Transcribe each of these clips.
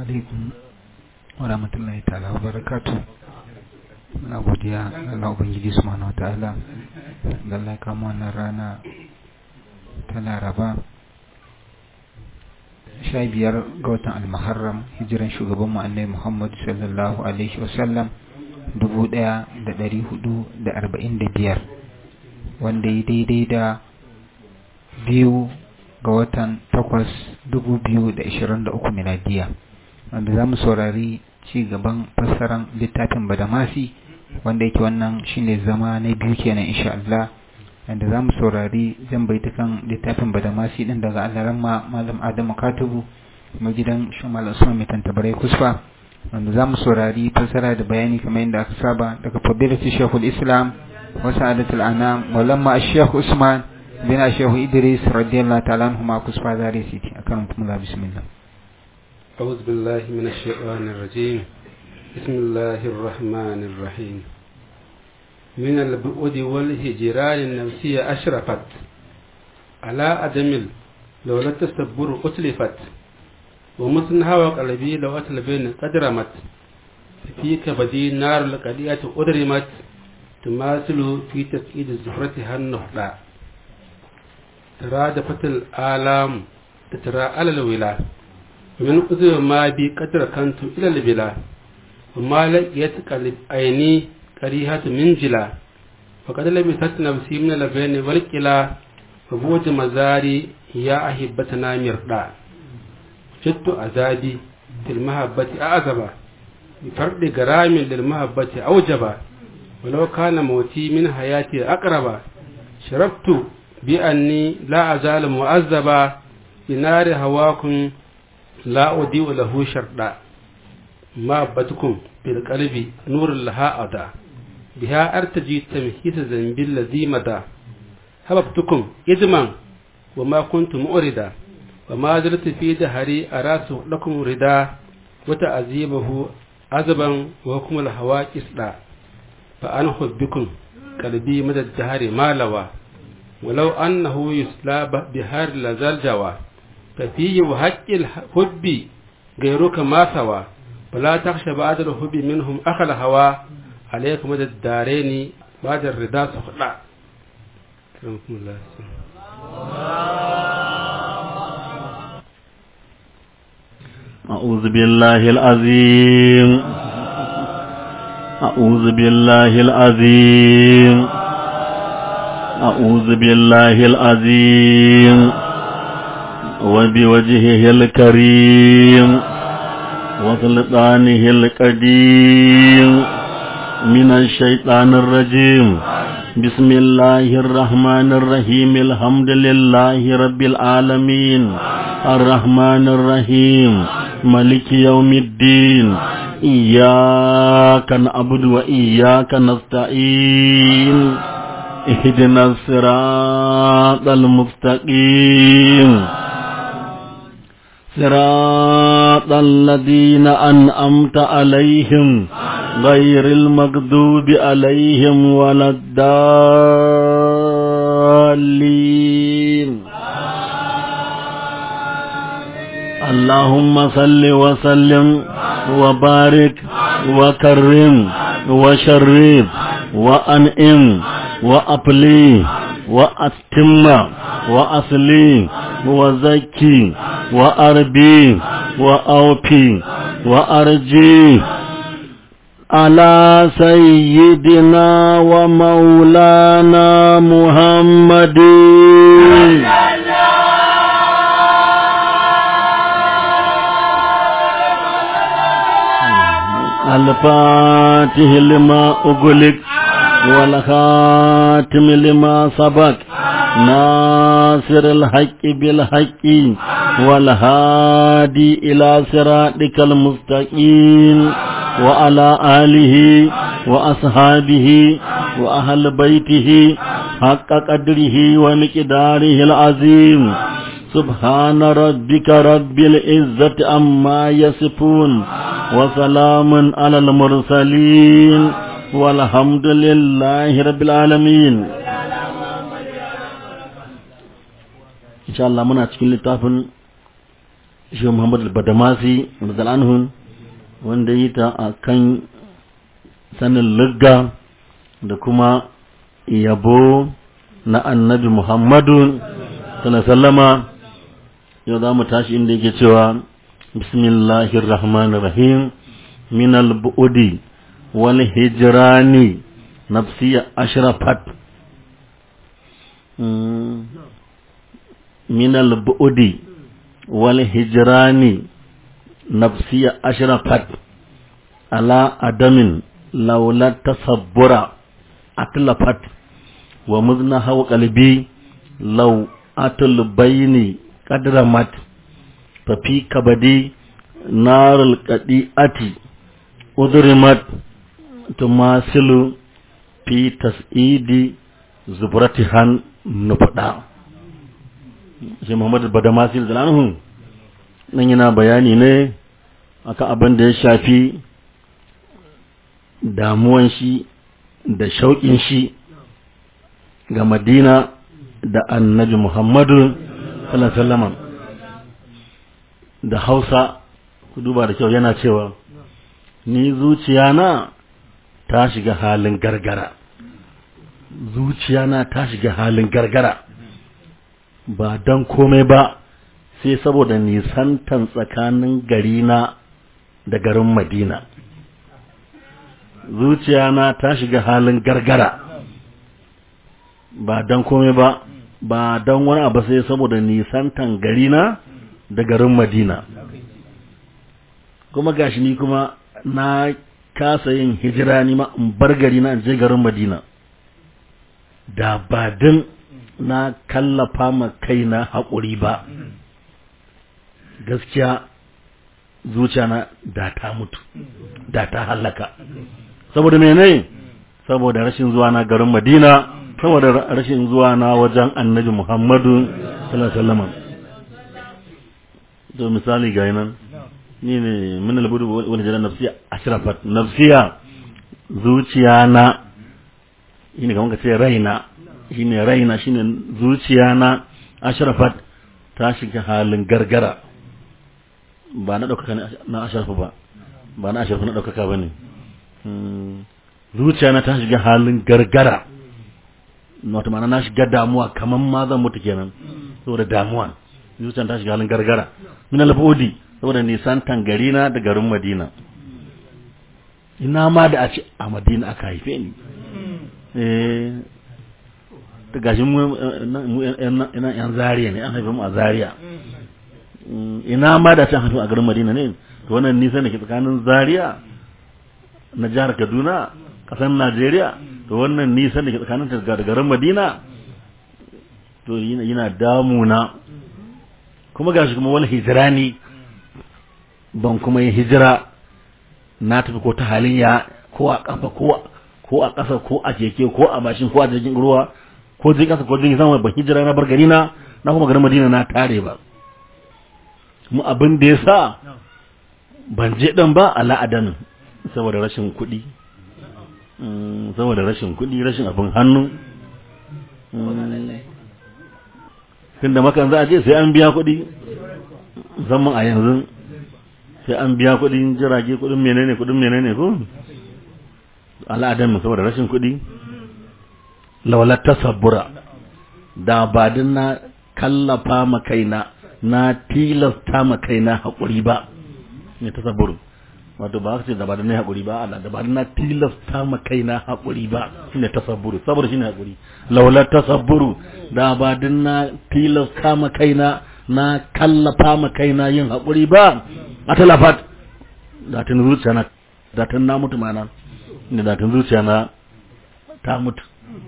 alaikum wa rahmatullahi ta'ala wa barakatu muna godiya ga Allah Ubangiji subhanahu wa ta'ala da Allah ya kama wannan rana ta Laraba sha biyar ga watan almaharram hijiran shugaban mu annabi Muhammad sallallahu alaihi wasallam dubu ɗaya da ɗari hudu da arba'in da biyar wanda ya daidai da biyu ga watan takwas dubu biyu da ishirin da uku miladiya wanda za mu saurari ci gaban fassaran littafin badamasi wanda yake wannan shine zama na biyu kenan insha Allah wanda za mu saurari zan baitukan littafin badamasi din daga alaramma malam adamu katubu kuma gidan shumal usman mai tantabarai kusfa wanda za mu saurari fassara da bayani kamar yadda aka saba daga fadilatu shekul islam wa sa'adatul anam maulamma ash-shaykh usman bin ash-shaykh idris radiyallahu ta'ala anhuma kusfa zari siti akan kuma bismillah أعوذ بالله من الشيطان الرجيم بسم الله الرحمن الرحيم من البعد والهجران النفسية أشرفت على أدم لو لا تستبر أتلفت ومثنها وقلبي لو أتلبين قدرمت فيك بدي نار القليئة أدرمت تماثل في تفكيد زهرتها النهضة ترادفت الآلام تترى على الولاء من أذر ما بي قدر كنت إلى البلا وما لقيت قلب عيني كريهة من جلا فقد لبست نفسي من البين والكلا وبوج مزاري يا أحبتنا مردا شدت عذابي في المحبة أعزبا بفرد غرام للمحبة أوجبا ولو كان موتي من حياتي أقربا شربت بأني لا أزال مؤذبا بنار هواكم لا أضيء له شردا ما بتكم بالقلب نور لها أدا بها أرتجي تمهيس ذنب الذي مدى هببتكم إجما وما كنت مؤردا وما زلت في دهري أراس لكم ردا وتعذيبه عذبا وحكم الهوى كسدا فأنا حبكم قلبي مدى الدهر ما لوى ولو أنه يسلى بهار لزال جوى ففيه وحق الحب غيرك ما سوى فلا تخشى بعد الحب منهم أخل هوى عليك مدى الدارين بعد الرضا سخلا كرمكم الله أعوذ بالله العظيم أعوذ بالله العظيم أعوذ بالله العظيم وبوجهه الكريم وسلطانه القديم من الشيطان الرجيم بسم الله الرحمن الرحيم الحمد لله رب العالمين الرحمن الرحيم ملك يوم الدين إياك نعبد وإياك نستعين اهدنا الصراط المستقيم صراط الذين أنأمت عليهم غير المغضوب عليهم ولا الضالين اللهم صل وسلم وبارك وكرم وشرف وأنئم وأبلي وأتم وأصلي وزكي وأربي وأوفي وأرجي على سيدنا ومولانا محمد الفاتح لما أغلق والخاتم لما سبق ناصر الحق بالحق والهادي إلى صراطك المستقيم وعلى آله وأصحابه وأهل بيته حق قدره ومقداره العظيم سبحان ربك رب العزة عما يصفون وسلام على المرسلين والحمد لله رب العالمين insha Allah muna cikin littafin shi Muhammad al-Badamasi radiyallahu wanda yi ta a kan sanin lugga da kuma yabo na annabi Muhammadu sallama yau za mu tashi inda yake cewa bismillahir rahmanir rahim min al-bu'di wal hijrani nafsiya ashrafat min al-bu'di wal hijrani nafsiya ashrafat ala adamin laula tasabbura atlafat wa muzna hawa qalbi law atul bayni qadramat fa fi kabadi narul qadiati udrimat tumasilu fi tas'idi zubratihan nufada shi Muhammad Badamasi zalanhu nan yana bayani ne akan abin da ya shafi damuwan shi da shauƙin shi ga Madina da annabi Muhammadu sallallahu da Hausa ku duba da kyau yana cewa ni zuciya na ta shiga halin gargara zuciya na ta shiga halin gargara ba don komai ba sai saboda nisantan tsakanin garina da garin Madina zuciya na ta shiga halin gargara ba don komai ba ba don wani abu sai saboda nisantan garina da garin Madina kuma gashi ni kuma na kasa yin hijira ni ma in bar gari na in je garin Madina da ba din na kallafa ma kaina haƙuri ba gaskiya zuciya na da ta mutu da ta hallaka saboda mene saboda rashin zuwa na garin Madina saboda rashin zuwa na wajen Annabi Muhammadu sallallahu alaihi wasallam to misali ga nan ni ne min albudu wal jana nafsiya ashrafat nafsiya zuciya na shine kamar ka ce raina shine raina shine zuciya na ashrafat ta shiga halin gargara ba na ɗaukaka na asharafa ba ba na asharafa na ɗaukaka ba ne zuciya na ta shiga halin gargara wata mana na shiga damuwa kamar ma zan mutu kenan saboda damuwa zuciya ta shiga halin gargara min alfodi saboda nisan tangari na da garin madina ina ma da a ce a madina aka haife ni eh ta gashi mu yan zariya ne an haife mu a zariya ina ma da can haife a garin madina ne to wannan nisan da ke tsakanin zariya na jihar kaduna kasar najeriya to wannan nisan da ke tsakanin da garin madina to yana damuna kuma gashi kuma wani hijirani ban kuma yi hijira na tafi ko ta halin ya ko a kafa ko a ƙasa ko a keke ko a bashin ko a jirgin ruwa ko jirgin ƙasa ko jirgin sama ban hijira na bar gari na na kuma garin madina na tare ba mu abin da ya sa ban je ɗan ba a la'adanin saboda rashin kuɗi saboda rashin kuɗi rashin abin hannu tun da makan za a je sai an biya kuɗi zaman a yanzu sai an biya kuɗin jirage kuɗin menene kuɗin menene ko al'adamin saboda rashin kuɗi lawalar tasabbura da ba na kallafa ma kaina na tilasta ma kaina haƙuri ba ne ta saburu wato ba ce da ba da na haƙuri ba Allah da ba na tilasta ma kaina haƙuri ba shine tasabburu sabur shine haƙuri laula tasabburu da ba din na tilasta ma kaina na kallafa ma kaina yin haƙuri ba a talafat da tun zuciya na da tun na mutu mana ne da tun zuciya na ta mutu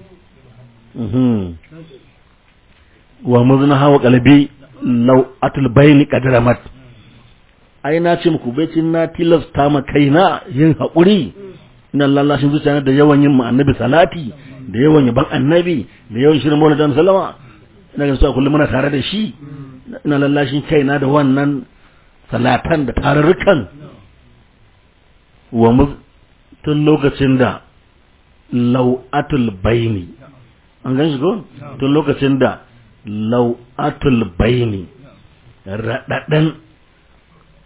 wa muzna hawa qalbi law atul bayni qadramat ai na ce muku baicin na tilasta ma kaina yin haƙuri ina lallashin zuciya da yawan yin annabi salati da yawan yaban annabi da yawan shirin maulid dan sallama ina ga cewa kullum muna tare da shi ina lallashin kaina da wannan salatan da tarurrukan wa mu tun lokacin da lau'atul baini an gan shi ko tun lokacin da lau'atul baini raɗaɗen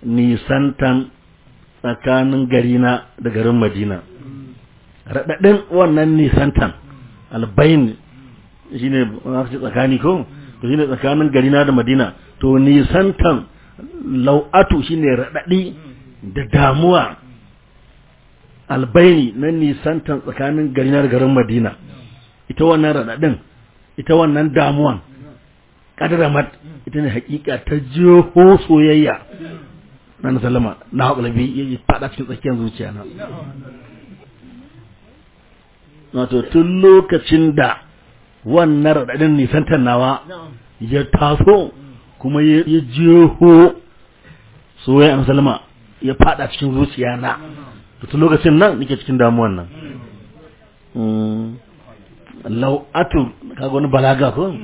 nisantan tsakanin garina da garin madina raɗaɗin wannan nisantan albayin shi ne tsakani ko to shi ne tsakanin garina da madina to nisantan lau'atu shi ne raɗaɗi da damuwa albaini na nisantan tsakanin garina da garin madina ita wannan raɗaɗin ita wannan damuwan kadaramat ita ne hakika ta jeho soyayya na salama na haƙulabi ya faɗa cikin tsakiyar zuciya na wato tun lokacin da wannan raɗaɗin nisantar nawa ya taso kuma ya jeho soyayya na salama ya faɗa cikin zuciya na tun lokacin nan nake cikin damuwan nan lau'atu kaga wani balaga ko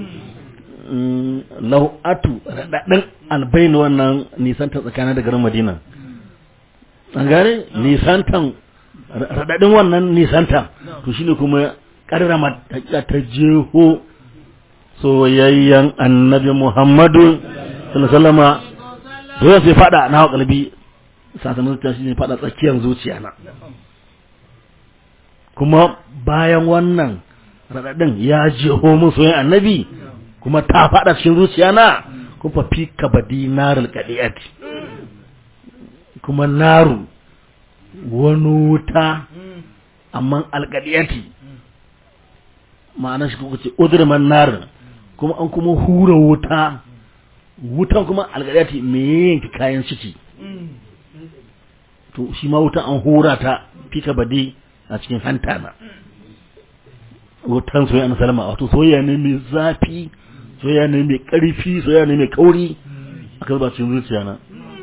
lau'atu raɗaɗin albain wannan nisanta tsakanin da garin madina an gane nisantan raɗaɗin wannan nisanta to shine kuma ƙarrama ta jeho soyayyen annabi muhammadu sallama dole sai fada na hawa kalbi sakamakon ta shi ne fada tsakiyar zuciya na kuma bayan wannan raɗaɗin ya jeho min soyayyen annabi kuma ta faɗa cikin zuciya na kuma fi kabadi narul kadiyati kuma naru wani wuta amma alkadiyati ma'ana shi kuka ce udurman narin kuma an kuma hura wuta wutan kuma alkadiyati me yanki kayan ciki to shi ma wutan an hura ta fi kabadi a cikin hanta na wutan soyayya na salama wato soyayya ne mai zafi soyayya ne mai ƙarfi soyayya ne mai kauri aka zuba cikin zuciya na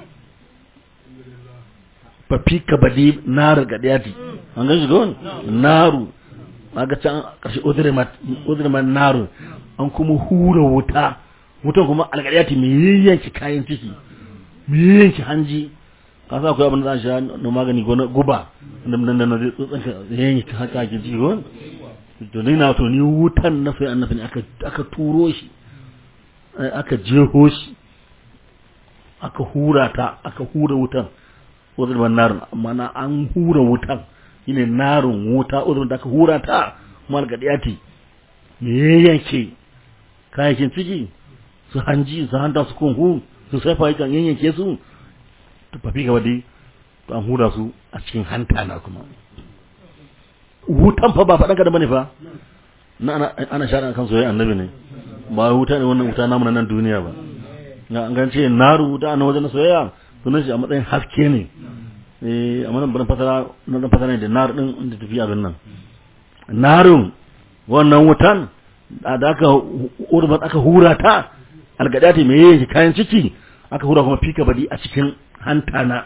fafi ka bade naru ga dayati an gan shi gawon naru ga can ƙarshe udurman naru an kuma hura wuta wutan kuma algadiyati mai yayyanki kayan ciki mai yayyanki hanji ka sa akwai abin da za a sha na magani ko na guba da nan nan zai tsotsanka yayyanki haka ake ciki gawon to ni na to ni wutan na sai annabi aka aka turo shi aka jeho shi aka hura ta aka hura wutan uzurban narin amma na an hura wutan shine narin wuta uzurban da aka hura ta mal gadiyati me yake kayakin ciki su hanji su hanta su kunhu su saifa yakan yanyanke su to fafi gaba dai to an hura su a cikin hanta na kuma wutan fa ba faɗan ka da bane fa na ana ana shara kan soyayya annabi ne ba wuta ne wannan wuta namu na nan duniya ba na an gance naru wuta na wajen soyayya sunan shi a matsayin haske ne eh amma nan ban fasara nan ban fasara ne da nar din da tafi abin nan narun wannan wutan da aka urban aka hura ta algadati me yake kayan ciki aka hura kuma fika badi a cikin hanta na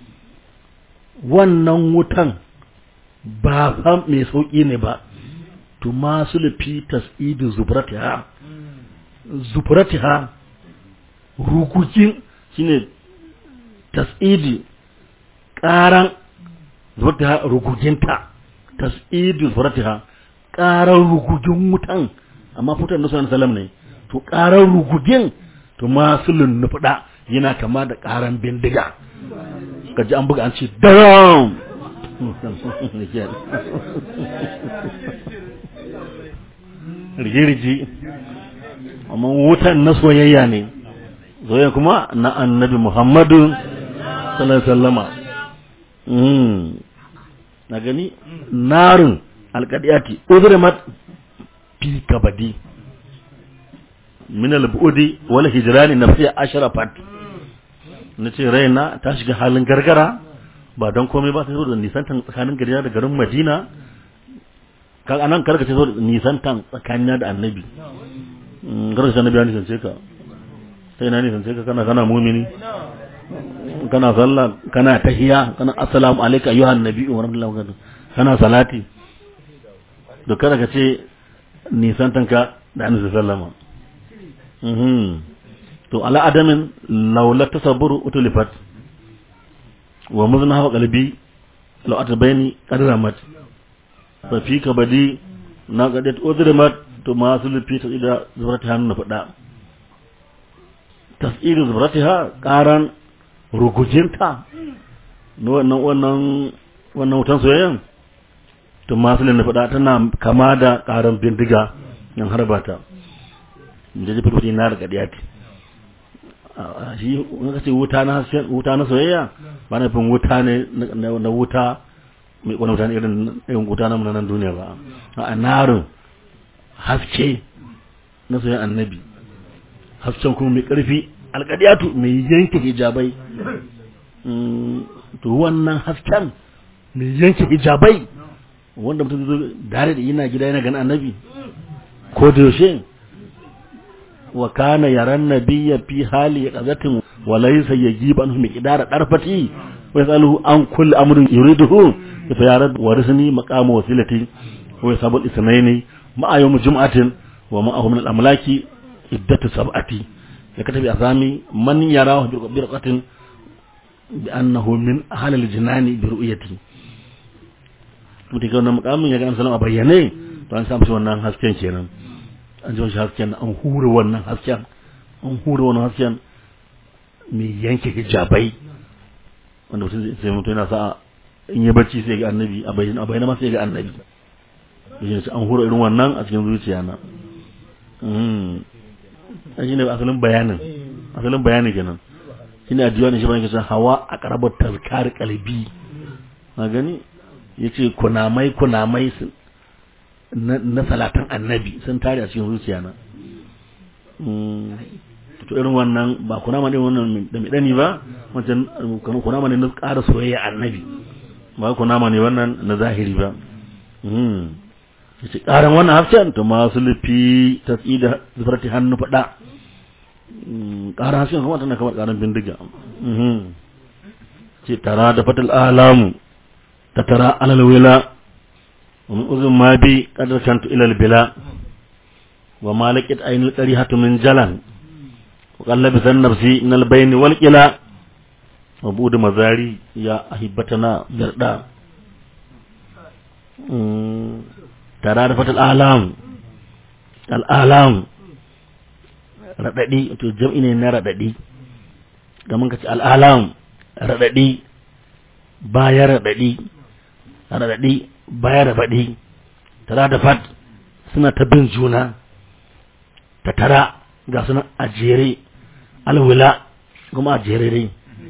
wannan wutan ba fa mai sauki ne ba to masu lufi tas'idu zubratiha zubratiha rugugin shine tas'idi karan zubratiha ruguginta tas'idu zubratiha karan rugugin wutan amma fitar da sunan salam ne to karan rugugin to masu lunnufuda yana kama da karan bindiga kaji an buga an ce daram rigirgi amma wutan na soyayya ne soyayya kuma na annabi muhammadu sallallahu sallama na gani narin alkadiyati uzrimat fi kabadi min al-bu'di wal hijrani nafsiya ashrafat nace raina ta shiga halin gargara ba don komai ba sai da nisantan tsakanin gari da garin Madina kan anan karka ce so da nisantan tsakanin da annabi garka ce annabi ya nisance ka sai na nisance ka kana kana mumini kana sallah kana tahiya kana assalamu alayka ayyuhan nabi wa rahmatullahi wa barakatuh kana salati to kada ka ce nisantan ka da annabi sallama mhm to ala adamin laula tasabburu utulifat wa muzna hawa qalbi law atabayni qadramat fa fi kabadi na gadat udrimat to ma sulfi ta ida zubrata hannu na fada tas'iru zubratiha qaran rugujinta na wannan wannan wannan wutan soyayyan to masu na faɗa tana kama da ƙaran bindiga yan harba ta da ji fulfuti na da ƙadiya ce shi in ka ce wuta na wuta na soyayya ba na fin wuta ne na wuta mai ƙwani wuta irin irin wuta na nan duniya ba a narin haske na soyayyan annabi hasken kuma mai ƙarfi alƙadiyatu mai yanke hijabai to wannan hasken mai yanke hijabai wanda mutum zo dare da yana gida yana ganin annabi ko da yaushe wa kana yaran nabiyya fi hali qazatin wa laysa yajibu anhu miqdara darfati wa yasaluhu an kulli amrin yuriduhu fa ya rad warisni maqama wasilati wa yasabul isnaini ma'a yawm jum'atin wa ma'ahu min al-amlaki iddatu sab'ati ya katabi azami man yarahu bi raqatin bi annahu min ahli al-jinani bi ru'yati mutum ga wannan mukamin ya ga an salama bayyane to an samu shi wannan hasken kenan an ji shi hasken an hure wannan hasken an hure wannan hasken mai yanke hijabai wanda mutum sai mutum yana sa in yi bacci sai ga annabi a bayyana a bayyana ma sai ga annabi shi an hure irin wannan a cikin zuciya na an shi ne asalin bayanin asalin bayanin kenan shi ne a diwanin shi bayan kisan hawa a karabar tazkar kalbi na gani ya ce kunamai kunamai na salatan annabi sun tare a cikin zuciya na to irin wannan ba kunama ne wannan da mai dani ba wancan kunama ne na ƙara soyayya annabi ba kunama ne wannan na zahiri ba ya ce ƙaran wannan hafcen to masu lufi ta tsida zufarti hannu faɗa ƙaran hafcen kuma tana kamar ƙaran bindiga ce tara da fatal alamu تترى على الولاء ومن أذن ما بي قد ركنت إلى البلاء وما لقيت أين القريحة من جلن وقال لبس النفسي من البين والكلا وبود مزاري يا أحبتنا بردا ترى رفت الآلام الآلام raɗaɗi to jam'i ne na raɗaɗi kamar ka ce al'alam raɗaɗi baya raɗaɗi raɗaɗi baya raɗaɗi tara da fat suna ta bin juna ta tara ga suna a jere alwila kuma a jere dai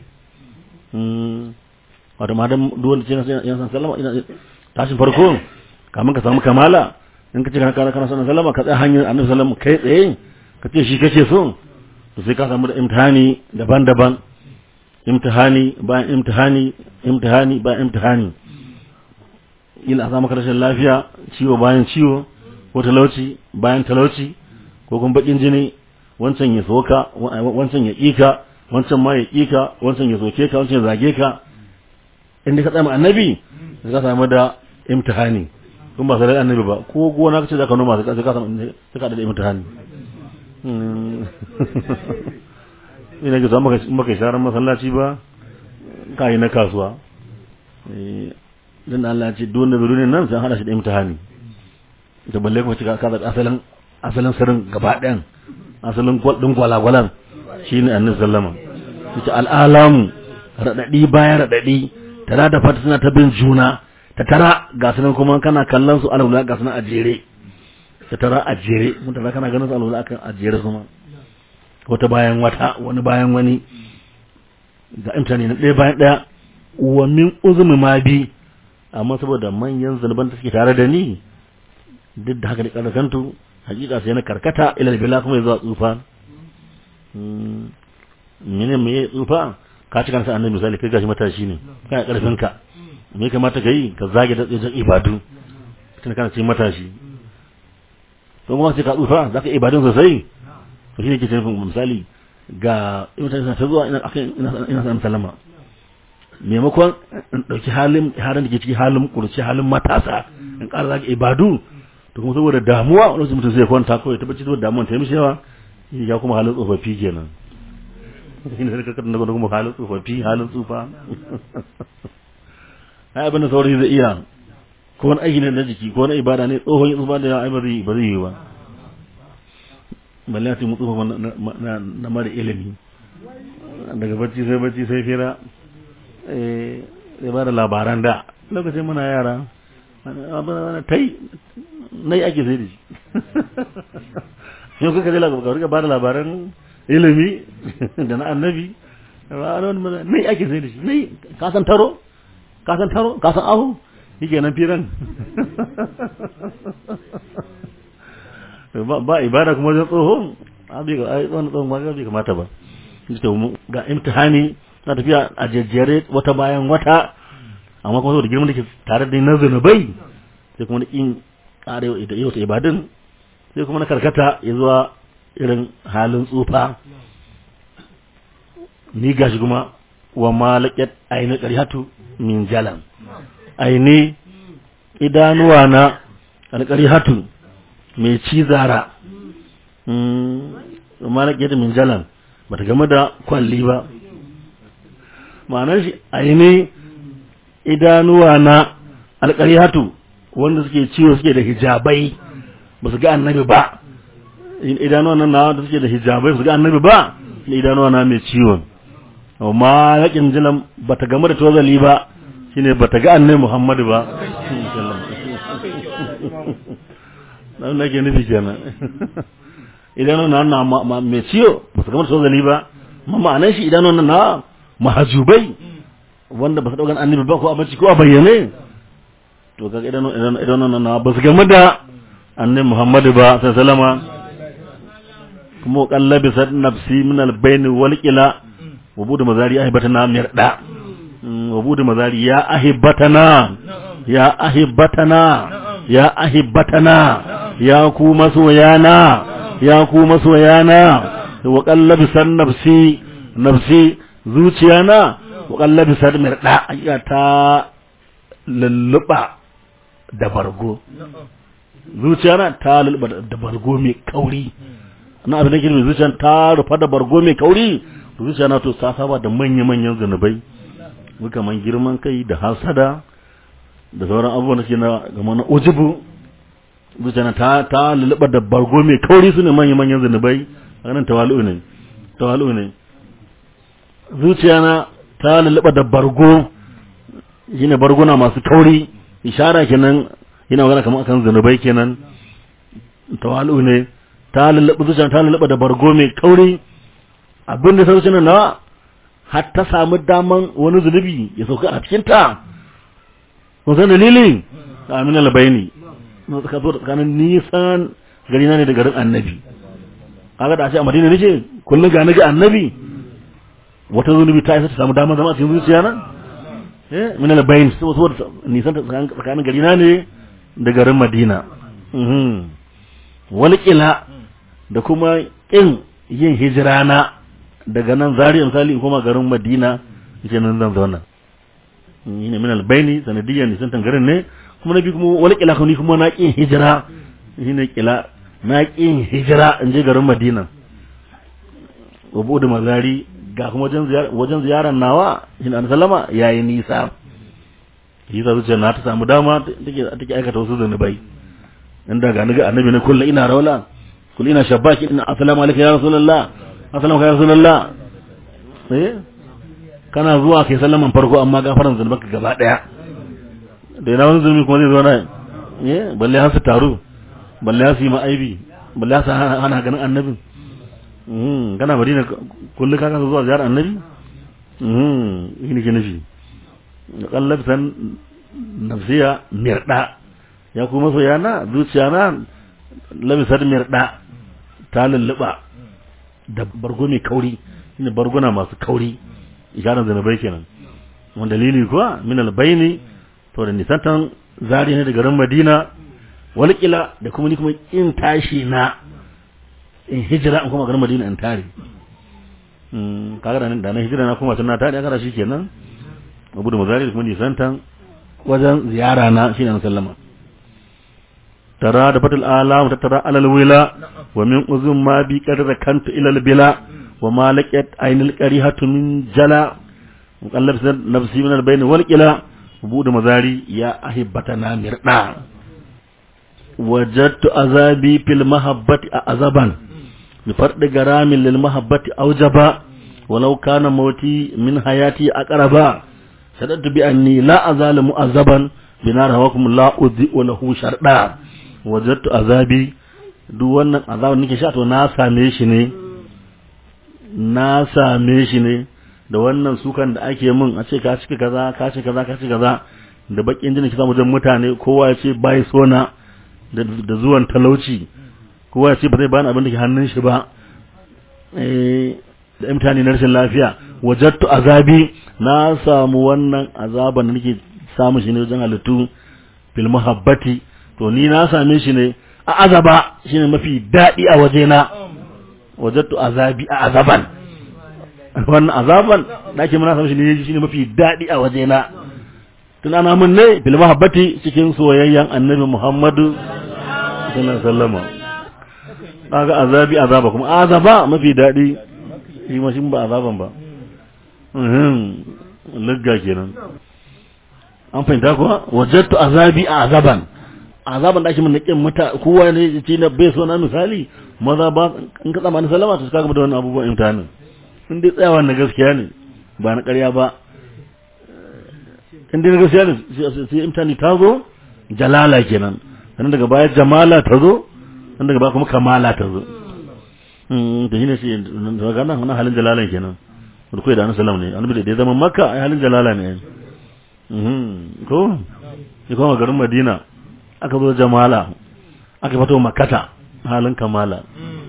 wato ma dan duwanda ce yan san sallama tashin farko kamun ka samu kamala in ka ce kana kana kana sanin sallama ka tsaya hanyar annabi sallama kai tsaye ka ce shi kace so to sai ka samu da imtihani daban-daban imtihani bayan imtihani imtihani bayan imtihani ila a samu rashin lafiya ciwo bayan ciwo ko talauci bayan talauci ko kuma bakin jini wancan ya soka wancan ya kika wancan ma ya kika wancan ya soke ka wancan ya zage ka inda ka tsaya annabi ka samu da imtihani kuma ba sai annabi ba ko gona kace zaka noma sai ka samu sai ka da imtihani ina ga zama maka sharar masallaci ba ka yi na kasuwa dan Allah ce duk wanda bai nan sai hada shi da imtihani da balle kuma cika ka da asalin asalin sirrin gaba ɗayan asalin gwal din gwalagwalan shine annabi sallama yace al'alamu radadi bayan radadi tana da fata suna ta bin juna ta tara ga sunan kuma kana kallon su alwala ga sunan a jere ta tara a jere mun tara kana ganin su alwala akan a jere kuma wata bayan wata wani bayan wani ga imtani na ɗaya bayan ɗaya wa min uzumi ma bi amma saboda manyan zunuban da suke tare da ni duk da haka da karkantu hakika sai na karkata ila bila kuma zuwa tsufa mene me tsufa ka cika nasa annabi misali kai gashi matashi ne kana karfin ka me kamata ka yi ka zage da tsaye ibadu tun kana cikin matashi to kuma sai ka tsufa zaka ibadun sosai to shi ne ke tafi misali ga mutane ta zuwa ina ina ina sallama maimakon in ɗauki halin halin da ke ciki halin kurci halin matasa in ƙara zaka ibadu to kuma saboda damuwa wani mutum zai kwanta kawai ta bacci saboda damuwa ta yi mishi yawa ya kuma halin tsofaffi kenan shi ne sai kakar da kuma halin tsofaffi halin tsufa ai abin da saurayi zai iya ko wani aiki ne na jiki ko wani ibada ne tsohon ya tsufa da yawa ai ba zai ba zai yi ba balle ya mu tsufa na mara ilimi daga bacci sai bacci sai fira eh sai ba da labaran da lokacin muna yara ta yi na yi ake sai da shi yau kuka zai labarai ba da labaran ilimi da na annabi na yi ake sai da shi na yi kasan taro kasan taro kasan ahu yake nan firan ba ibada kuma wajen tsohon abi ga ai wannan tsohon ba bai kamata ba ga imtihani na tafiya a jejjere wata bayan wata amma kuma saboda girman da ke tare da na zunubai sai kuma in ƙara yau ta ibadun sai kuma na karkata ya zuwa irin halin tsufa ni gashi kuma wa malakat aini qarihatu min jalan aini idanuwa na alqarihatu mai cizara mm malakat min jalan bata game da kwalli ba ma'anar shi aini idanuwa na alqarihatu wanda suke ciwo suke da hijabai ba su ga annabi ba idanuwa nan na da suke da hijabai su ga annabi ba idanuwa na mai ciwon amma yakin jinan ba ta game da tozali ba shine ba ta ga annabi Muhammadu ba dan nake nufi kenan idan nan na mai ciyo ba su game da tozali ba amma ma'anar shi idan nan na mahajubai wanda ba su daukan annabi ba ko a bacci ko a bayyane to kaga idan idan nan na ba su game da annabi Muhammadu ba sallallahu alaihi wasallama kuma kallabi sad nafsi min al-bayn wal qila wabudu mazari ahibatana mirda wabudu mazari ya ahibatana ya ahibatana ya ahibatana ya ku masoyana ya ku masoyana wa qallabi san nafsi nafsi zuciyana wa qallabi san mirda ayya ta lulluba da bargo zuciyana ta lulluba da bargo mai kauri na abin da ke zuciya ta rufa da bargo mai kauri zuciya na to ta saba da manya-manyan zunubai man girman kai da hasada da sauran abubuwan da suke na gama na ujubu zuciya na ta ta lulluɓa da bargo mai kauri su ne manya-manyan zunubai a ganin tawalu ne tawalu ne zuciya na ta lulluɓa da bargo shine barguna masu kauri ishara kenan yana magana kamar akan zunubai kenan tawalu ne ta lulluɓa zuciya ta lulluɓa da bargo mai kauri abin da sauci na har ta samu daman wani zunubi ya sauka a cikin ta kun san dalili amin albayni na suka zo tsakanin nisan gari na ne da garin annabi kaga da a ce a madina nace kullum ga naga annabi wata zunubi ta isa ta samu daman zama a cikin zuciya na eh min albayni saboda nisan tsakanin gari na ne da garin madina wani kila da kuma kin yin hijira na daga nan zariya misali in koma garin madina yace nan zan zauna ni ne min albayni sanadiyan nisan garin ne kuma nabi kuma wani kila kuma kuma na kin hijira shi ne kila na kin hijira in je garin madina wabu da mazari ga kuma wajen ziyarar nawa shi ne sallama yayi nisa shi ta zuciya na ta samu dama take take aikata wasu zanubai inda ga ni ga annabi ne kullu ina rawla kullu ina shabbaki ina assalamu alaikum ya rasulullah assalamu alaikum ya rasulullah eh kana zuwa kai sallaman farko amma gafaran zunubanka gaba daya da yana wani zulmi kuma zai zo na eh balle har su taru balle har su yi ma'aibi balle har su hana ganin annabin mm kana madina kullu ka kasa zuwa ziyarar annabi mm yini ke nufi kallab san nafsiya mirda ya kuma so yana zuciya na labisar mirda ta lulluba da bargo mai kauri shine barguna masu kauri isharar zanabai kenan wanda dalili kuwa min albayni to da nisantan zari ne daga garin Madina walƙila da kuma ni kuma in tashi na in hijira in kuma garin Madina in tare mm kaga da da na hijira na kuma tana tare kaga kenan abu da mazari da kuma nisantan wajen ziyara na shine sallama tara da fatul alam ta tara alal wila wa min uzum ma bi qadra kanta ila al bila wa ma laqat aynil qarihatu min jala mukallab nafsi min al bayn wal qila buɗe mazari ya ahibbatana mirda wajadtu azabi fil mahabbati a azaban bi farɗi garamin lil mahabbati aujaba walau kana mauti min hayati aqraba sadatu bi anni la azalu mu'azzaban binar hawakum la udhi wa lahu sharda wajadtu azabi duk wannan azabin nake sha to na same shi ne na same shi ne da wannan sukan da ake min a ce ka cika kaza ka cika kaza ka cika kaza da bakin jini kisa wajen mutane kowa ya ce bai sona da da zuwan talauci kowa ya ce ba zai bani abin da ke hannun shi ba eh da imtihani na rashin lafiya wajattu azabi na samu wannan azaban da nake samu shi ne wajen halittu fil muhabbati to ni na same shi ne a azaba shine mafi daɗi a wajena wajattu azabi a azaban wannan azaban da ake muna samu shi ne shine mafi daɗi a wajena tun ana mun ne fil muhabbati cikin soyayyen annabi Muhammadu sallallahu alaihi wasallam kaga azabi azaba kuma azaba mafi daɗi shi ma shi ba azaban ba lagga kenan an fahimta kuwa wajattu azabi a azaban azaban da ake mun nakin mata kowa ne ce na bai so na misali maza ba in ka tsammanin salama to kaga da wannan abubuwan imtihanin in dai tsayawa na gaskiya ne ba na ƙarya ba in dai na gaskiya ne sai imtihani ta zo jalala kenan sannan daga baya jamala ta zo sannan daga baya kuma kamala ta zo da shi ne shi daga nan wannan halin jalalan kenan wanda kai da annabi sallam ne annabi da ya zama makka ai halin jalala ne ko ya kuma garin madina aka zo jamala aka fito makata halin kamala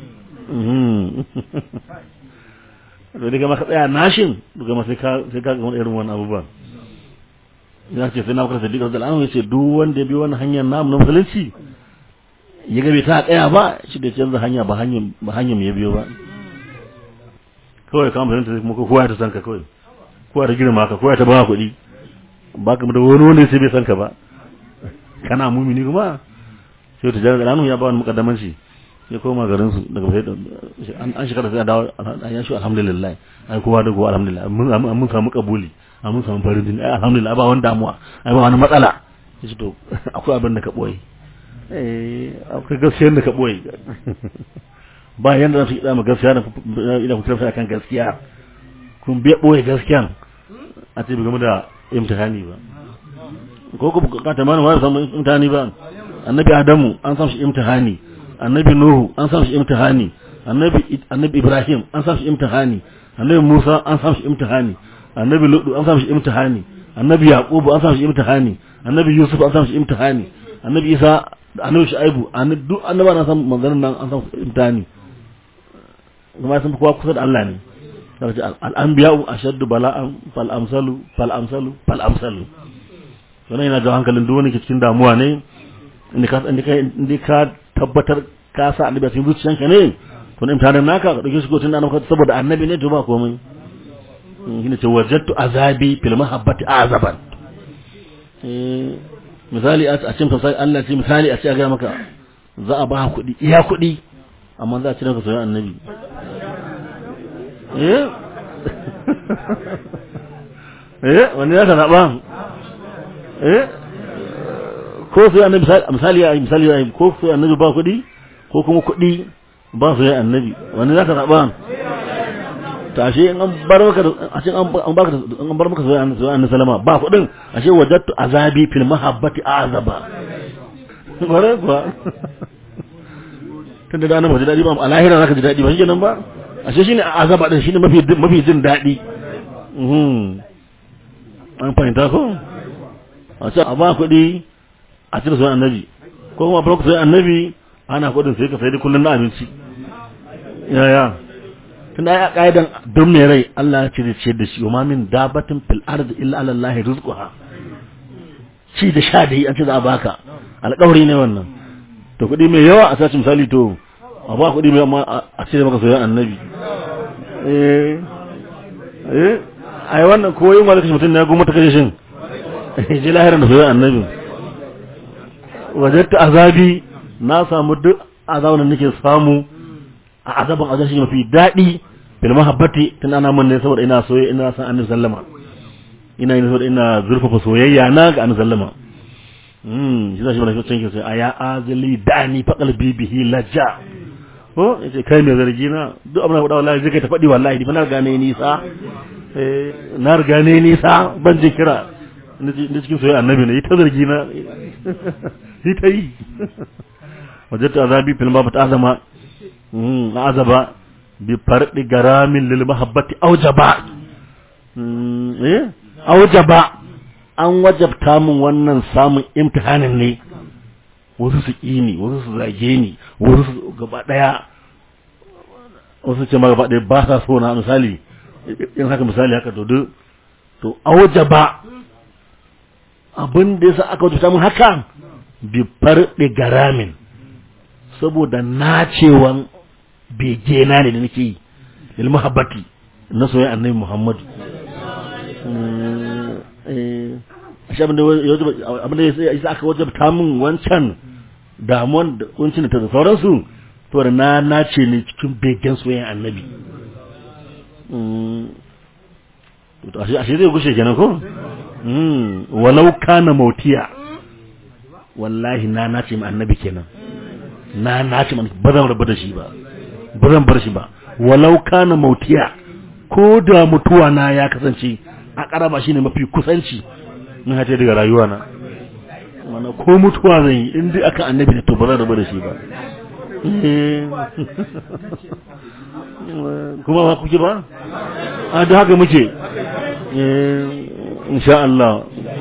to daga maka tsaya nashin daga ma sai ka sai ka ga irin wannan abubuwan ya ce sai na kuka sadiqa radiyallahu anhu yace duk wanda ya bi wannan hanyar namu na musulunci ya ga bai ta tsaya ba shi da canza hanya ba hanyar ba hanyar ya biyo ba kawai ka musulunta kuma kowa ya ta san ka kawai kowa ta girma ka kowa ta ba kuɗi ba ka da wani wanda sai bai san ka ba kana mumini kuma sai ta jira ranu ya ba wani mukaddaman shi ya koma garin su daga sai an an shekara sai a dawo ya shi alhamdulillah ai kowa da kowa alhamdulillah mun mun samu kabuli mun samu farin jini ai alhamdulillah ba wani damuwa ai ba wani matsala yace to akwai abin da ka boye eh akwai gaskiyar da ka boye ba yanda za su yi dama gaskiya da ina kuka sai kan gaskiya kun biya boye gaskiyan a ce game da imtihani ba ko ku bukata mana wani samu imtihani ba annabi adamu an samu shi imtihani annabi nuhu an samu shi imtihani annabi annabi ibrahim an samu shi imtihani annabi musa an samu shi imtihani annabi lutu an samu shi imtihani annabi yaqubu an samu shi imtihani annabi yusuf an samu shi imtihani annabi isa annabi shu'aibu annabi duk annaba na samu manzanin nan an samu imtihani kuma sun kowa kusa da Allah ne sai al-anbiya'u ashaddu bala'an fal amsalu fal amsalu fal amsalu wannan yana jawo hankalin duk wani ke cikin damuwa ne inda ka inda ka tabbatar ka sa annabi a cikin zuciyanka ne to ne imtihanin naka ka dauke shi ko tunda annabi saboda annabi ne to ba komai shine ce wajadtu azabi fil mahabbati azaban eh misali a cikin tafsir Allah ce misali a ce ga maka za a ba kuɗi iya kuɗi amma za a cire ka soyayya annabi eh eh wani ya ka zaɓa eh ko su annabi misali ya misali ya ko su annabi ba kuɗi ko kuma kuɗi ba su ya annabi wani za ka zaɓa ta ashe in an bar maka ashe an baka an bar maka zuwa annabi sallama ba kuɗin ashe wajadtu azabi fil mahabbati azaba bare kuwa tunda da annabi ji daɗi ba a lahira zaka ji daɗi ba shi nan ba ashe shine azaba din shine mafi mafi jin daɗi an fahimta ko a ce a ba kuɗi a cire sunan annabi ko kuma farko sai annabi ana kuɗin sai ka sai da kullun na abinci yaya tunda ai a kaidan don mai rai Allah ya cire ce da shi wa min dabatin fil ardi illa ala Allah rizquha ci da sha da yi an ce za a baka alƙawari ne wannan to kuɗi mai yawa a sace misali to a ba kuɗi mai amma a cire maka soyayyen annabi eh eh ai wannan ko yin wani kashe mutum ne ya goma ta kashe shin ji lahirin da soyayyen annabi wajatta azabi na samu duk azabin da nake samu a azaban azab shi mafi daɗi bil mahabbati tun ana mun ne saboda ina soyayya ina san annabi sallama ina yin saboda ina zurfafa soyayya na ga annabi sallama mm shi zai shi mana cikin sai aya azli dani fa qalbi bihi lajja ko yace kai mai zargi na duk abin da faɗa wallahi zai kai ta faɗi wallahi ni fa na riga ne nisa eh na riga ne nisa ban ji kira ni cikin soyayya annabi ne yi ta zargi na yi ta yi wajadta azabi fil ma bata azama mm azaba bi fardi garamin lil mahabbati aujaba mm eh aujaba an wajabta min wannan samun imtihanin ne wasu su ƙi ni wasu su zage ni wasu su gaba ɗaya wasu ce ma gaba ɗaya ba sa so na misali in haka misali haka to duk to auja ba abin da yasa aka wajabta min haka bi farɗe garamin saboda nacewan bege na ne da nake yi lil mahabbati na soyayya annabi muhammadu ashe abin da ya sa aka wajabta min wancan damuwan da kuncin ta da sauransu to da na nace ne cikin begen soyayyen annabi to ashe ashe zai gushe kenan ko walau kana mautiya wallahi na nace min annabi kenan na nace min ba zan rabu da shi ba ba zan bar shi ba walau kana mautiya ko da mutuwa na ya kasance a karaba shine mafi kusanci na hace daga rayuwa na mana ko mutuwa zan yi in dai aka annabi da to ba zan rabu da shi ba kuma ba kuke ba a da haka muke insha Allah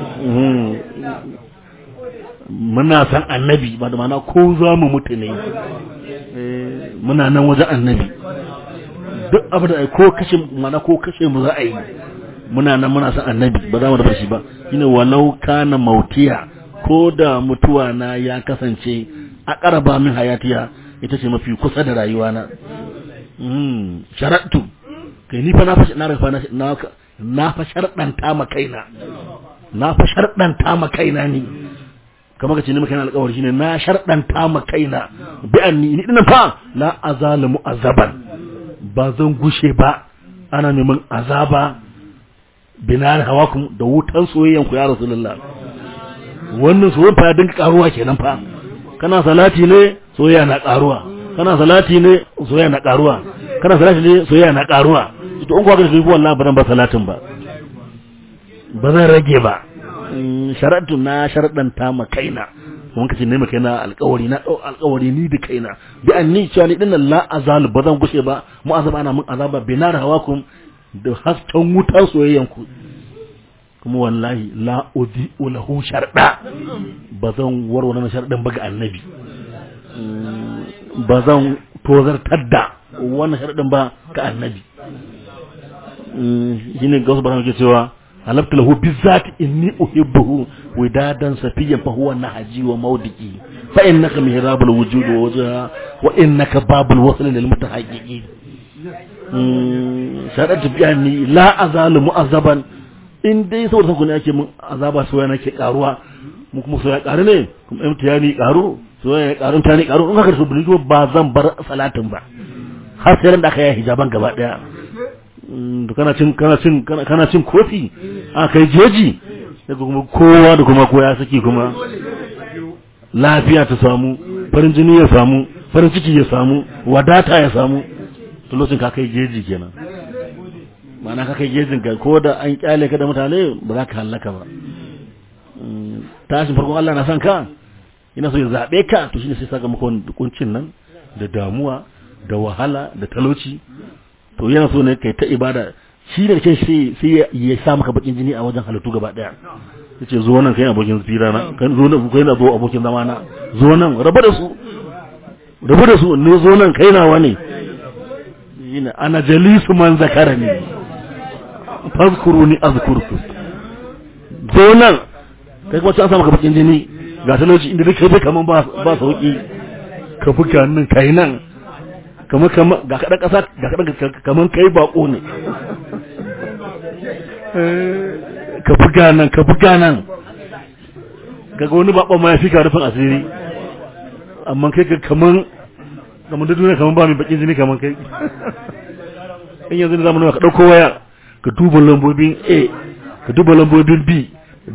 muna san annabi ba da mana ko za mu mutu ne muna nan wajen annabi duk abu da ko kashe mana ko kashe mu za a yi muna nan muna san annabi ba za mu rabu shi ba shine walau kana mautiya ko da mutuwa na ya kasance a karaba min hayatiya ita ce mafi kusa da rayuwa na mm sharattu kai ni fa na fa na rafa na na fa sharɗanta ma kaina na fa sharɗanta ma kaina ni kamar kace ni maka yana alƙawari shine na sharɗanta ma kaina bi anni ni dinan fa la azalimu azaban ba zan gushe ba ana neman azaba binar hawakum da wutan soyayyan ku ya rasulullah wannan soyayya fa dinka karuwa kenan fa kana salati ne soyayya na karuwa kana salati ne soyayya na karuwa kana salati ne soyayya na karuwa to in kuwa ga shi wallahi ba zan ba salatin ba ba zan rage ba sharatu na sharadanta ma kaina mun kace ne ma kaina alƙawari na dau alƙawari ni da kaina bi anni cewa ni dinnan la azal ba zan gushe ba mu azaba ana mun azaba binar hawakum da hasken wutar soyayyan ku kuma wallahi la udi lahu sharda ba zan warware na sharɗin ba ga annabi ba zan tozartar da wannan sharɗin ba ga annabi shine gausu ba ke cewa halabtu lahu bizati inni uhibbuhu widadan safiyan fa huwa nahaji wa mawdiki fa innaka mihrabul wujud wa wajha wa innaka babul wasl lil mutahaqqiqin shaɗar tafiya ni la azalu mu'azzaban in dai saboda sanku ne ake mun azaba soyayya nake karuwa mu kuma soyayya karu ne kuma imtiyani karu soyayya karu imtiyani karu in haka da su biljo ba zan bar salatin ba har sai ran da aka yi hijaban gaba daya to kana cin kana cin kana cin kofi a kai jeji sai kuma kowa da kuma koya saki kuma lafiya ta samu farin jini ya samu farin ciki ya samu wadata ya samu to lokacin ka kai jeji kenan ma'ana ka kai gejin ka ko da an kyale ka da mutane ba za ka hallaka ba tashin farkon Allah na san ka ina so ya zabe ka to shine sai saka maka wani kuncin nan da damuwa da wahala da talauci to yana so ne kai ta ibada shi da kai sai sai ya sa maka bakin jini a wajen halittu gaba daya yace zo nan kai abokin fira na kai zo nan kai na zo abokin zama na zo nan rabu da su rabu da su ne zo nan kai nawa ne ina ana jalisu man zakarani fazkuruni azkurku zo nan kai kuma an samu ka bakin jini ga talauci inda duk kai kaman ba ba sauki ka fuka nan kai nan kamar kamar ga kadan kasa ga kadan kaman kai bako ne ka fuka nan ka fuka nan kaga wani bakon ma ya fi ka rufin asiri amma kai ka kaman kamar da duniya kamar ba mai bakin jini kamar kai in yanzu da zamanin ka dauko waya ka duba lambobin A ka duba lambobin B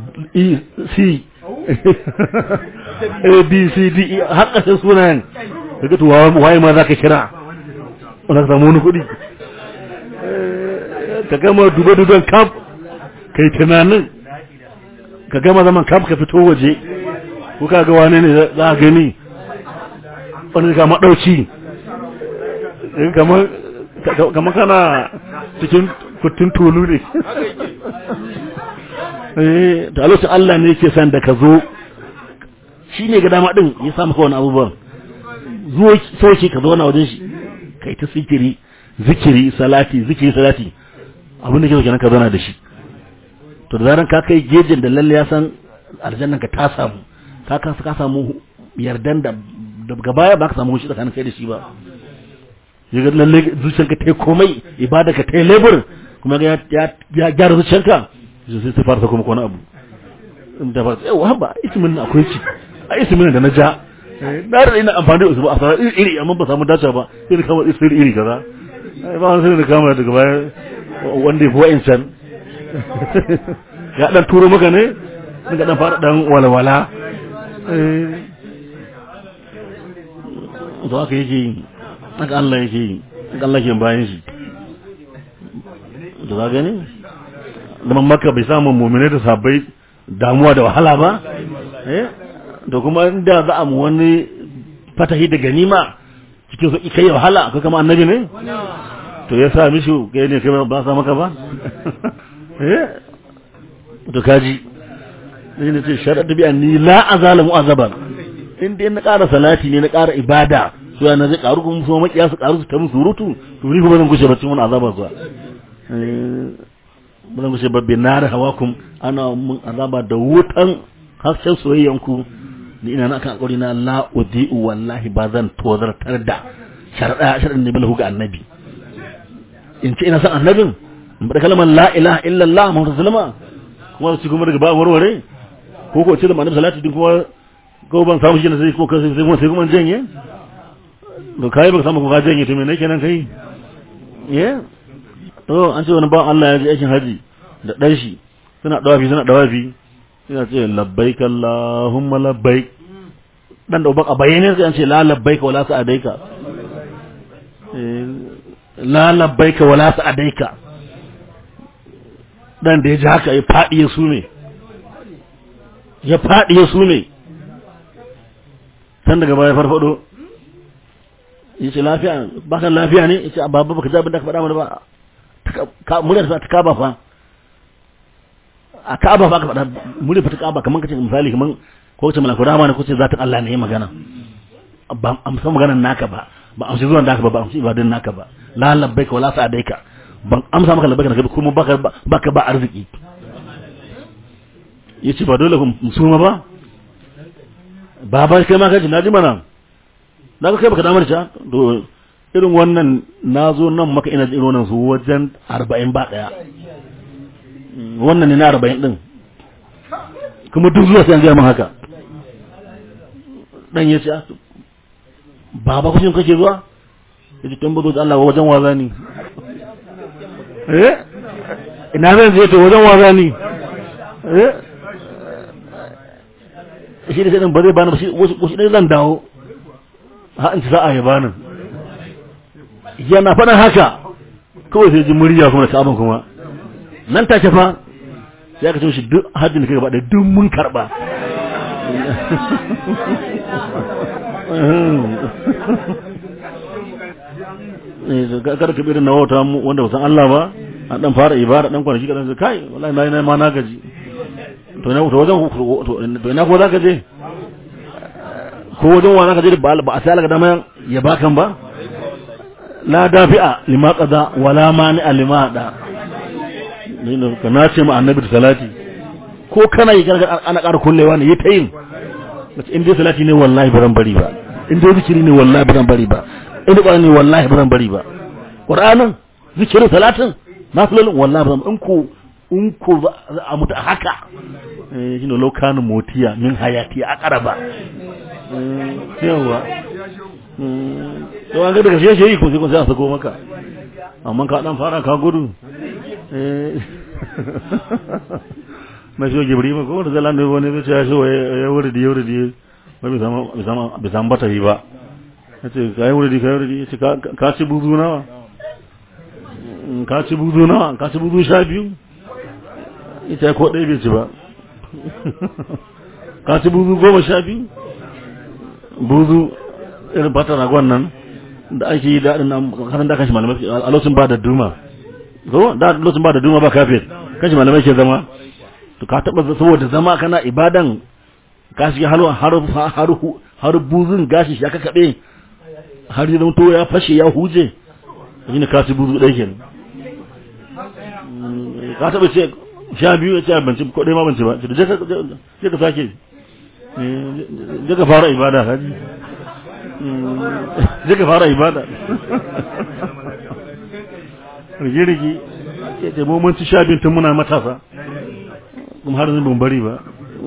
E C A B C D E har ƙasar sunayen kaga to waye ma zaka kira wanda ka samu wani kuɗi ka gama duba duban kaf kai tunanin ka gama zaman kaf ka fito waje ko ka ga wane ne za a gani wani ka maɗauci kamar kana cikin kuttun tulu ne da lokacin Allah ne yake san da ka zo shi ne ga dama ɗin ya samu kawai abubuwan zuwa sauke ka zo na wajen shi kai ta zikiri zikiri salati zikiri salati abin da ke kenan ka zauna da shi to da zaran ka kai gejin da lalle ya san aljannan ka ta samu ka ka ka samu yardan da daga baya ba ka samu shi tsakanin kai da shi ba yaga lalle zuciyarka ta komai ibada ka ta labor kuma ya ya gyara zuciyarka sai sai fara kuma wani abu da ba sai wa ba ismin na akwai ci a ismin da na ja na da ina amfani da usul a fara iri iri amma ba samu dace ba sai da kama ismin iri kaza ba wani sai da kama daga baya wanda ya fi wa'incan ya dan turo maka ne daga dan fara dan walwala to haka yake yi haka Allah yake yi haka Allah ke bayan shi da za gani zaman maka bai samun mummune da sabai damuwa da wahala ba da kuma inda za a mu wani fatahi da ganima cikin sauƙi kai wahala akwai kama annabi ne to ya sa mishi kai ne kai ba sa maka ba to kaji sai ne ce sharaɗa bi ni la azalamu azaban in dai na ƙara salati ne na ƙara ibada su yana zai ƙaru kuma so makiya su ƙaru su ta musu surutu to ni kuma zan gushe ba cikin wani azaba zuwa ba zan gushe ba bi nar hawakum ana mun azaba da wutan hasken soyayyan ku ni ina na kan alƙawari na la udi'u wallahi ba zan tozartar da sharada sharadin ne bilahu ga annabi in ce ina san annabin in bada kalmar la ilaha illallah muhammadu sallama kuma su kuma daga ba warware ko ko ce da annabi salati din kuma ko ban samu shi ne sai ko sai kuma sai kuma janye to kai baka samu ko ka janye to me ne kenan kai ye to an ce wani ba Allah ya ji aikin haji da dan shi suna dawafi suna dawafi suna ce labbaik allahumma labbaik dan da baka bayyane sai an ce la labbaik wala sa'adaika la labbaika wala sa'adaika dan da ya ji haka ya fadi ya sume ya fadi ya sume san daga baya farfado yace lafiya baka lafiya ne yace babu baka ji abin da ka faɗa mana ba ka muryar sa ta kaba fa a kaba fa ka faɗa muryar fa ta kaba kaman kace misali kaman ko ce malaku rama ne ko ce zatin Allah ne ya magana ba amsa maganar naka ba ba amsa zuwan naka ba ba amsa ibadan naka ba la labbaika wala sa'adaika ban amsa maka labbaika naka kuma baka baka ba arziki yace ba dole mu suma ba baba kai ma kaji naji mana na kai baka damar ta to irin wannan nazo nan maka ina irin wannan su wajen 40 ba daya wannan ne na 40 din kuma duk zuwa sai an ga mun haka dan yace baba kushin kake zuwa yace tun bazo da Allah wajen waza ni eh ina zan je to wajen waza ni eh shi da sai ba zai bani ba shi wasu ɗaya zan dawo ha in ci sa'a ya bani yana faɗin haka kawai sai ji murya kuma da sabon kuma nan take fa sai aka ce shi duk hajjin da kai gaba da duk mun karɓa kada ka irin na wata wanda ba san Allah ba an dan fara ibada dan kwanaki kadan sai kai wallahi na yi ma na gaji to ina to wajen to ina ko zaka je ko wajen wa zaka je ba ba a sai alaka dama ya bakan ba la dafi'a lima qada wala mani lima da ne ka nace mu annabi da salati ko kana yi gargar ana ƙara kullewa ne yi ta yin in dai salati ne wallahi ba zan bari ba in dai zikiri ne wallahi ba zan bari ba in dai ne wallahi ba zan bari ba qur'anin zikirin salatin nafilolin wallahi ba zan in ko in ko za a mutu a haka shi ne laukanin motiya min hayati a ƙaraba yawa yau an ga daga shi yi ko sai kun sai a sako maka amma ka dan fara ka gudu na shi gibri ma ko da zalan da wani zai ya shi ya wuri da wuri da ba bai samu bata yi ba ya ce ka yi wuri ka yi wuri ya ce ka ci buzu nawa ka ci buzu nawa ka ci buzu sha biyu ya ce ko ɗaya bai ci ba ka ci buzu goma sha biyu buzu irin fata ragon nan da ake yi daɗin nan kanan da kashi malamai a lokacin ba da duma ko da lokacin ba da duma ba kafin kashi malamai ke zama to ka taɓa saboda zama kana ibadan ka shiga har har har buzun gashi shi aka kaɓe har yi to ya fashe ya huje shi ne ka ci buzu ɗaya kenan ka taɓa ce sha biyu ya ce abinci ko ɗaya ma banci ba je ka sake je ka fara ibada haji je ka fara ibada rigi-rigi ya ce mun ci sha biyu tun muna matasa kuma har zan bari ba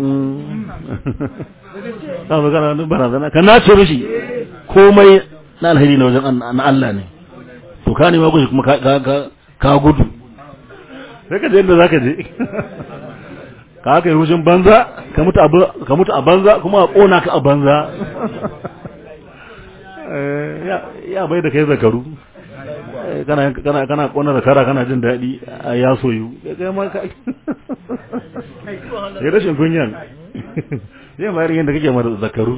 ta fi kana da barazana ka nace mishi komai na alheri na wajen na Allah ne to ka nema gushi kuma ka gudu sai ka je inda za ka je ka haka yi hushin banza ka mutu a banza kuma a ƙona ka a banza ya bai da kai zakaru kana kana kona zakara kana jin daɗi a ya soyu kai ma ka ya rashin kunyan zai bayar yadda kake mara zakaru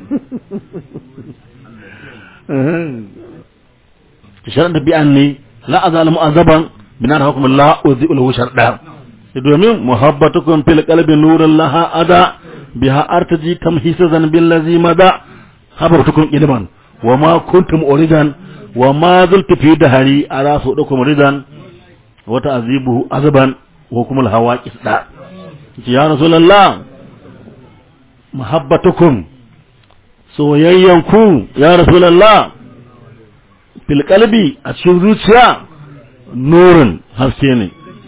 sharan da bi'an ne la azalimu azaban binar hukum la uzi'ul sharda domin muhabbatukum fil qalbi nurun laha ada biha artaji tamhisa zanbil ladzi mada habartukum ilman wa ma kuntum uridan wa ma zultu fi dahari ara su dukum ridan wa ta'zibuhu azban wa kumul hawa qisda ya rasulullah muhabbatukum soyayyanku ya rasulullah fil qalbi a cikin zuciya nurin haske ne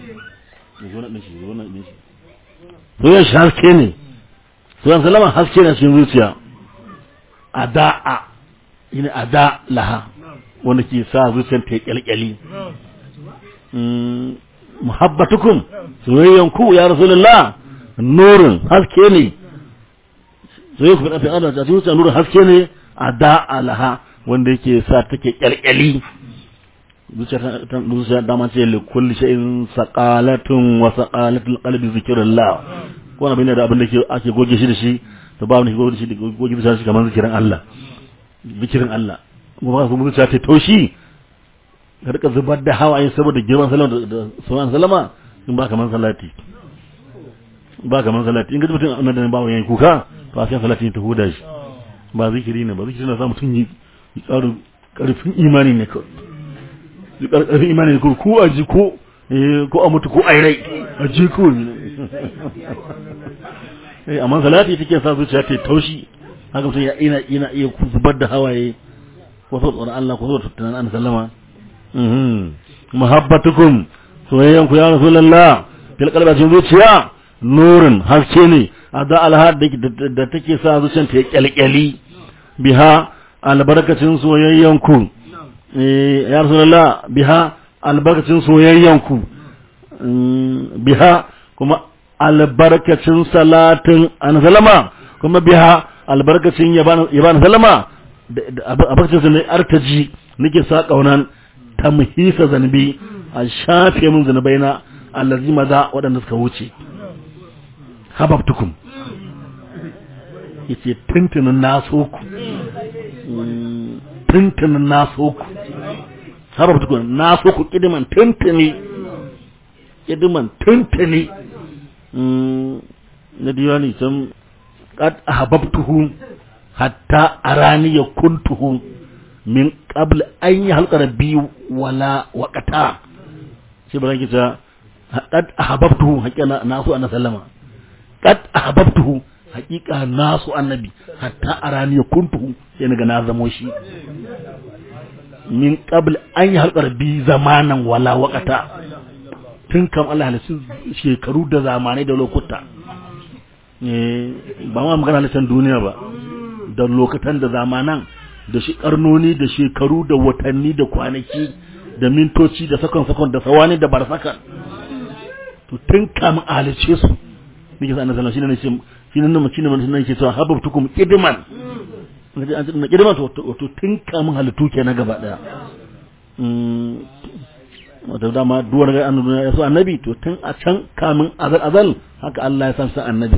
soyayyan shi haske ne soyayyan salama haske ne a cikin zuciya ada'a ina ada laha wanda ke sa zuciyar ta kyalkyali muhabbatukum soyayyan ku ya rasulullah nurin haske ne soyayyan ku da Allah ta zuciya nurin haske ne ada laha wanda yake sa take kyalkyali zuciya ta zuciya da man ce li kulli shay'in saqalatun wa saqalatul qalbi zikrullah ko abin da abin da ke ake goge shi da shi to ba wani goge shi da goge shi kamar zikirin Allah zikirin Allah kuma ba su zuciya ta taushi ka rika zubar da hawaye saboda girman salama da sauran salama in ba kaman salati ba kaman salati in ga mutum annan da ba wani kuka to a sai salati ta huda shi ba zikiri ne ba zikiri na sa mutum yi tsaro karfin imani ne kawai karfin imani ne ko a ji ko ko a mutu ko a rai a ji ko eh amma salati take sa zuciya ta taushi haka mutum ya ina ina iya zubar da hawaye ko so tsoron Allah ko so tunanin an sallama muhabbatukum soyayyan ku ya rasulullah fil qalbi cikin zuciya nurin haske ne ada alhad da take sa zuciyar ta kyalkyali biha albarkacin soyayyan ku ya rasulullah biha albarkacin soyayyan ku biha kuma albarkacin salatin an sallama kuma biha albarkacin yaban sallama albarkacin sa ne artaji nake sa kaunan tamhisa zanbi a shafe min zanubai na allazi maza waɗanda suka wuce hababtukum yace tuntunin na so ku tuntunin na so ku hababtukum na so ku kidiman tuntuni kidiman tuntuni na diwani can qad ahbabtuhu hatta arani kuntuhu min qabl an yi halkar biyu wala waqata shi ba zan ta qad ahbabtuhu haqiqa nasu annabi sallama qad ahbabtuhu haqiqa nasu annabi hatta arani kuntuhu sai naga na zamo shi min qabl an yi halkar bi zamanan wala waqata tun kam Allah halittu shekaru da zamanai da lokuta ba ma magana halittar duniya ba da lokatan da zamanan da shi karnoni da shekaru da watanni da kwanaki da mintoci da sakon-sakon da sawani da barsakan to tun kamun alice su nake sa annabi sallallahu alaihi wasallam shine nan shine nan shine ke cewa hababtukum idman na girma to to tun kamun halittu ke na gaba daya wata dama duwar ga annabi ya so annabi to tun a can kamun azal azal haka Allah ya san sa annabi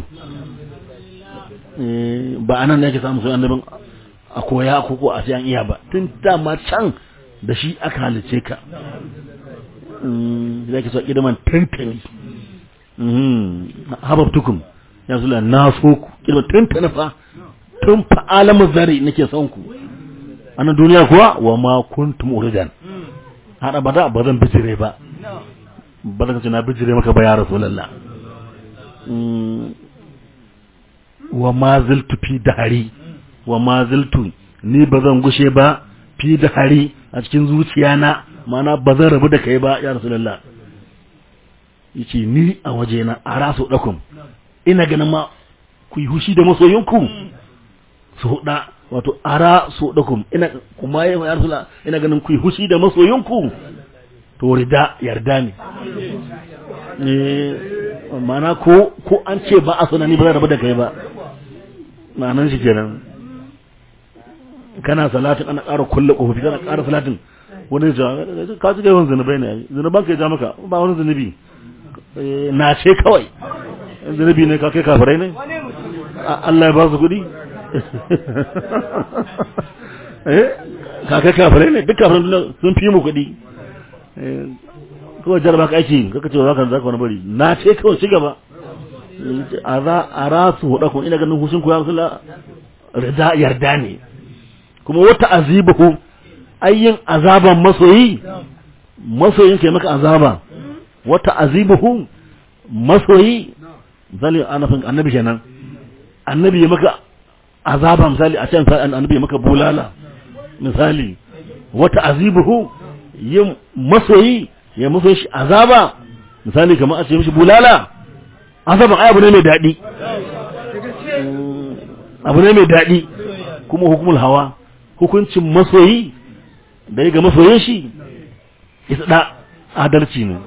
ba anan ne yake samu sai annabin a koya ko ko a sai an iya ba tun dama can da shi aka halice ka zai ke so kidaman tantani hababtukum ya zula na so ku kidaman tantana fa tun fa alamu zari nake son ku a nan duniya kuwa wa ma kuntum uridan har abada ba zan bijire ba ba zan ce na bijire maka ba ya rasulullah wa ma ziltu fi dahari wa ma ziltu ni ba zan gushe ba fi dahari a cikin zuciyana mana ba zan rabu da kai ba ya rasulullah yace ni a wajena a rasu dakum ina ganin ma ku yi hushi da masoyinku su huda wato ara su dakum ina kuma ya rasulullah ina ganin ku yi hushi da masoyinku to rida yarda ne eh mana ko ko an ce ba a sunani ba zan rabu da kai ba ma'anan shi kenan kana salatin ana ƙara kulle ƙofofi kana ƙara salatin wani ya ka ci yawan zunubai ne zunuban ka ya ja maka ba wani zunubi na ce kawai zunubi ne ka kai kafirai ne Allah ya ba su kuɗi ka kai kafirai ne duk kafirai sun fi mu kuɗi kawai jarba ka aiki kaka ce za ka zaka wani bari na ce kawai ci gaba a rasu huɗa kun ina ganin hushin ku ya rasu rida yarda ne kuma wata azibahu ayyin azaban masoyi masoyin ke maka azaba wata azibahu masoyi misali anafin annabi kenan annabi ya maka azaba misali a can annabi ya maka bulala misali wata azibahu yin masoyi ya masoyi shi azaba misali kamar a ce mishi bulala azaban ai abu ne mai daɗi abu ne mai daɗi kuma hukumul hawa hukuncin masoyi da ya ga masoyin shi isa da adalci ne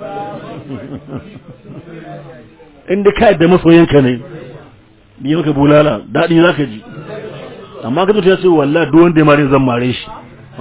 inda ka yadda masoyinka ne biya maka bulala daɗi za ka ji amma ka ya ce wallah duk wanda ya mare zan mare shi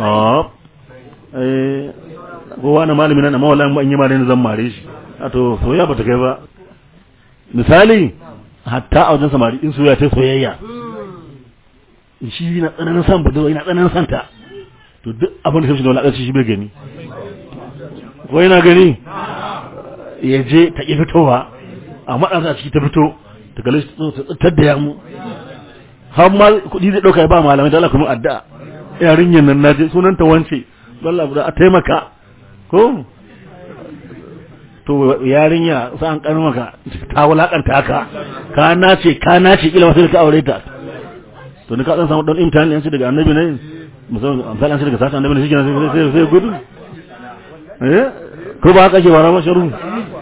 kowa na malami nan amma wallah an yi mare zan mare shi a to soyayya ba ta kai ba misali hatta a wajen samari in soyayya ta soyayya shi na tsananin san budurwa yana tsananin santa to duk abin da kamshi da wani shi bai gani ko yana gani ya je ta ƙi fitowa a maɗansa a ciki ta fito ta kalli ta tsattar da yamu har ma kuɗi zai ɗauka ya ba malamai da Allah kuma addu'a yarinyar nan na je sunanta wance Allah a taimaka ko to yarinya sa an ƙarfi maka ta wulaƙanta haka ka nace ka nace kila wasu da ka aure ta to ni ka dan samu dan imtihani yanci daga annabi ne musamman amsal an daga sata annabi ne shi sai sai gudu eh ko ba haka ke bara masharu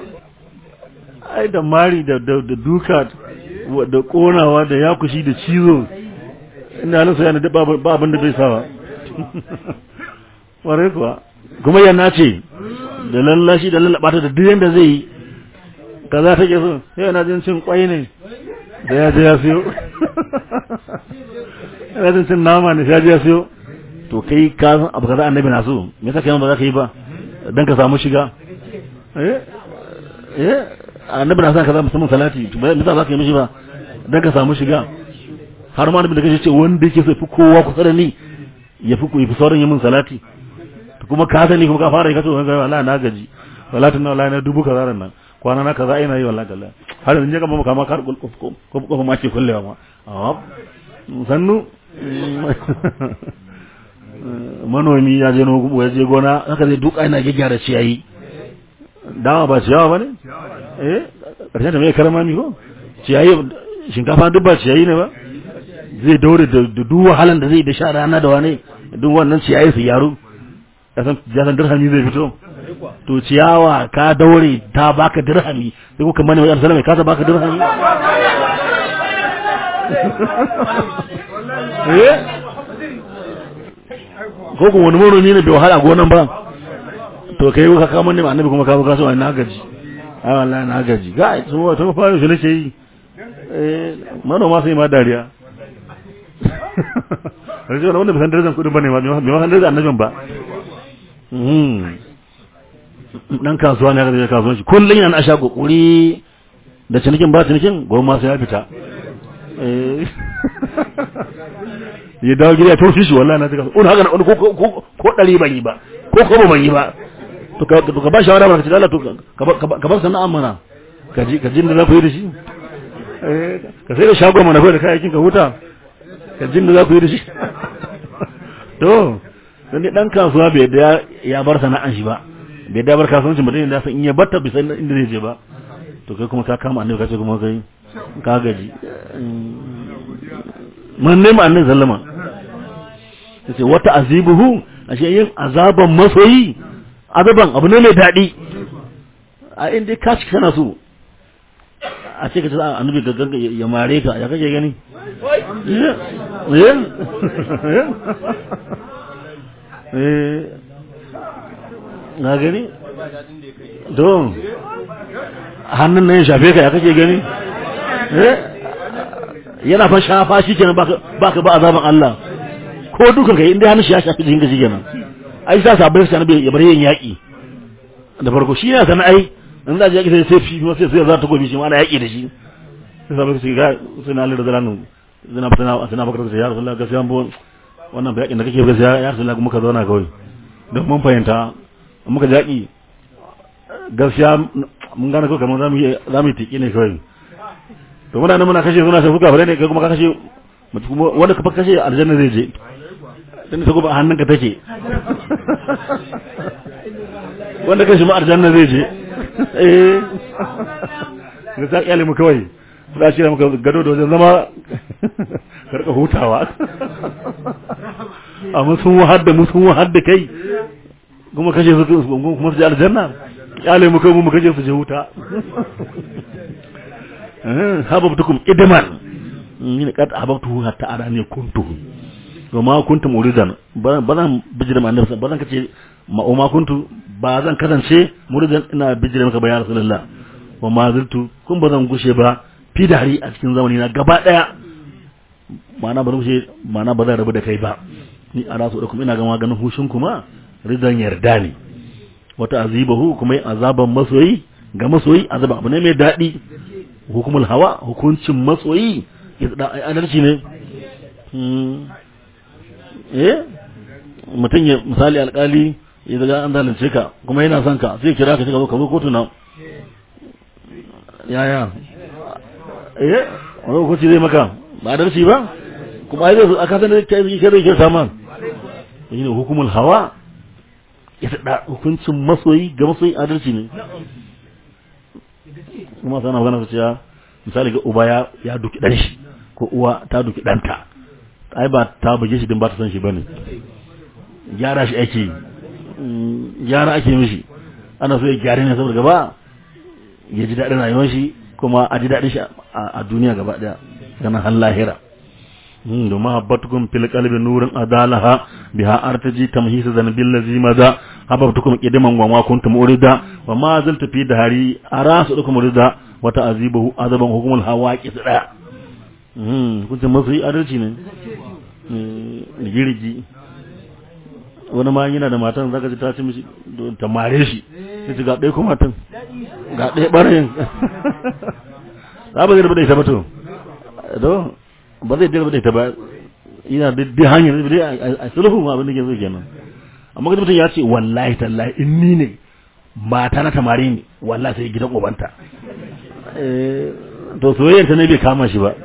ai da mari da da duka da konawa da yakushi da cizo ina nan sai da ba abin da bai sawa ware kuwa kuma yana ce da lallashi da lallaba ta da duk yanda zai yi kaza take so sai yana jin cin kwai ne da ya je ya siyo yana cin nama ne ya je ya siyo to kai ka san abu kaza annabi na so me yasa kai ba za ka yi ba dan ka samu shiga eh eh annabi na san kaza musamman salati to me yasa za ka yi mishi ba dan ka samu shiga har ma annabi da kace ce wanda yake so fi kowa kusa da ni ya fi ku yi sauran yin min salati to kuma ka sani kuma ka fara yi ka ce wallahi na gaji wallahi na wallahi na dubu kaza ran nan kwana na kaza ina yi wallahi Allah har yanzu je gaba kama kar ko ko ma ce kullewa ma a sannu manomi ya je nogo ya je gona haka zai duka ina gyara ciyayi dawa ba ciyawa bane eh karshen ta mai karama mi ko ciyayi shinkafa duk ba ciyayi ne ba zai daure da duk wahalan da zai da sha rana da wane duk wannan ciyayi su yaro kasan jasan dirhami zai fito to ciyawa ka daure ta baka dirhami sai kuka mani mai alsalama ka ta baka dirhami eh ko kuma wani manomi ne bai wahala gonan ba to kai ka kama ne annabi kuma ka zo kasuwa na gaji ai wallahi na gaji ga su wato fara shi nake yi eh manoma sai ma dariya sai ce wanda bai san darajar kudin bane ba bai ma san darajar annabin ba mm dan kasuwa ne aka je kasuwanci kullun yana asha kokuri da cinikin ba cinikin goma sai ya fita eh ya dawo gida ya tausi shi wallahi na tuka on haka na ko ko ko dari ban yi ba ko ko ban yi ba to ka to ka ba shawara ba ka ce Allah to ka bar sana'a mana ka ji ka jin da za ku yi da shi eh ka sai da shago mana kai da kayakin ka huta ka jin da za ku yi da shi to dan dai dan kasuwa bai da ya bar sana'an shi ba bai da bar kasuwancin mutum da san in ya batta bai san inda zai je ba to kai kuma ka kama annabi ka ce kuma kai ka gaji man nema annabi sallama yace wata azibuhu ashe yin azaban masoyi azaban abu ne mai daɗi a inda ka ci kana so a ce ka ce annabi ga ganga ya mare ka ya kake gani eh na gani don hannun nan ya shafe ka ya kake gani yana fa shafa shi kenan baka ba azaban Allah ko dukan kai inda hannun shi ya shafi jikin ka shi kenan ai sa sabai sai annabi ya bar yin yaki da farko shi yana sana ai in za ji yaki sai sai fi sai sai za ta gobe shi ma ana yaki da shi sai sabai su ga sai na lura da ranan zina fitana suna bakar da ya rasulullah gaskiya bon wannan ba yakin da kake gaskiya ya rasulullah muka zauna kawai don mun fahimta muka jaki gaskiya mun gane ko kamar zamu yi zamu yi tiki ne kawai to muna nan muna kashe suna sai fuka fare ne kai kuma ka kashe wanda ka kashe aljanna zai je dan ta goba hannunka take wanda kashe ma aljanna zai je eh ga ta kyale mu kawai za shi muka gado da wajen zama karka hutawa amma sun wahar da mu sun wahar da kai kuma kashe su kuma su je aljanna kyale mu kai mu kashe su je huta hababtukum idman ni kad hababtu hatta arani kuntu wa ma kuntum muridan ba zan bijira ma annabi ba zan kace ma o ma kuntu ba zan kasance muridan ina bijira maka ba ya rasulullah wa ma zaltu kun ba zan gushe ba fi dari a cikin zamani na gaba daya ma'ana ba gushe ma'ana ba zan rabu da kai ba ni a rasu da kuma ina ga maganin hushin kuma ridan yarda ne wata azibahu kuma azaban masoyi ga masoyi azaba abu ne mai daɗi hukumul hawa hukuncin matsoyi ya da adalci ne eh mutum ya misali alkali ya daga an zalunce ka kuma yana son ka sai kira ka ka zo ka zo kotu na yaya eh wani hukunci zai maka ba adalci ba kuma ai zai aka san da kai zai kai kai sama ne hukumul hawa ya da hukuncin masoyi ga masoyi adalci ne kuma sana magana su cewa misali ga uba ya ya duki dan shi ko uwa ta duki danta ai ba ta buge shi din ba ta san shi bane gyara shi ake gyara ake mishi ana so ya gyara ne saboda gaba ya ji daɗin rayuwar shi kuma a ji daɗin shi a duniya gaba ɗaya ganin har lahira da mahabbatukum fil qalbi nurin adalaha biha artaji tamhisa zanbil ladzi maza hababtukum qidaman wa ma kuntum urida wa ma zaltu fi dahari arasu dukum urida wa ta'azibuhu azaban hukumul hawaqi daya mm kun ce masu adalci ne ne girgi wani ma yana da matan zaka ji ta ci mishi ta mare shi sai ga ɗaya kuma matan ga ɗaya ɓarayin za ba zai rabu da ita ba to ba zai dirba da ita ba yana da hanyar da a sulhu ma abin da ke zo kenan amma kuma mutum ya ce wallahi tallahi in ni ne mata na tamari ne wallahi sai gidan ubanta to soyayyar ta ne bai kama shi ba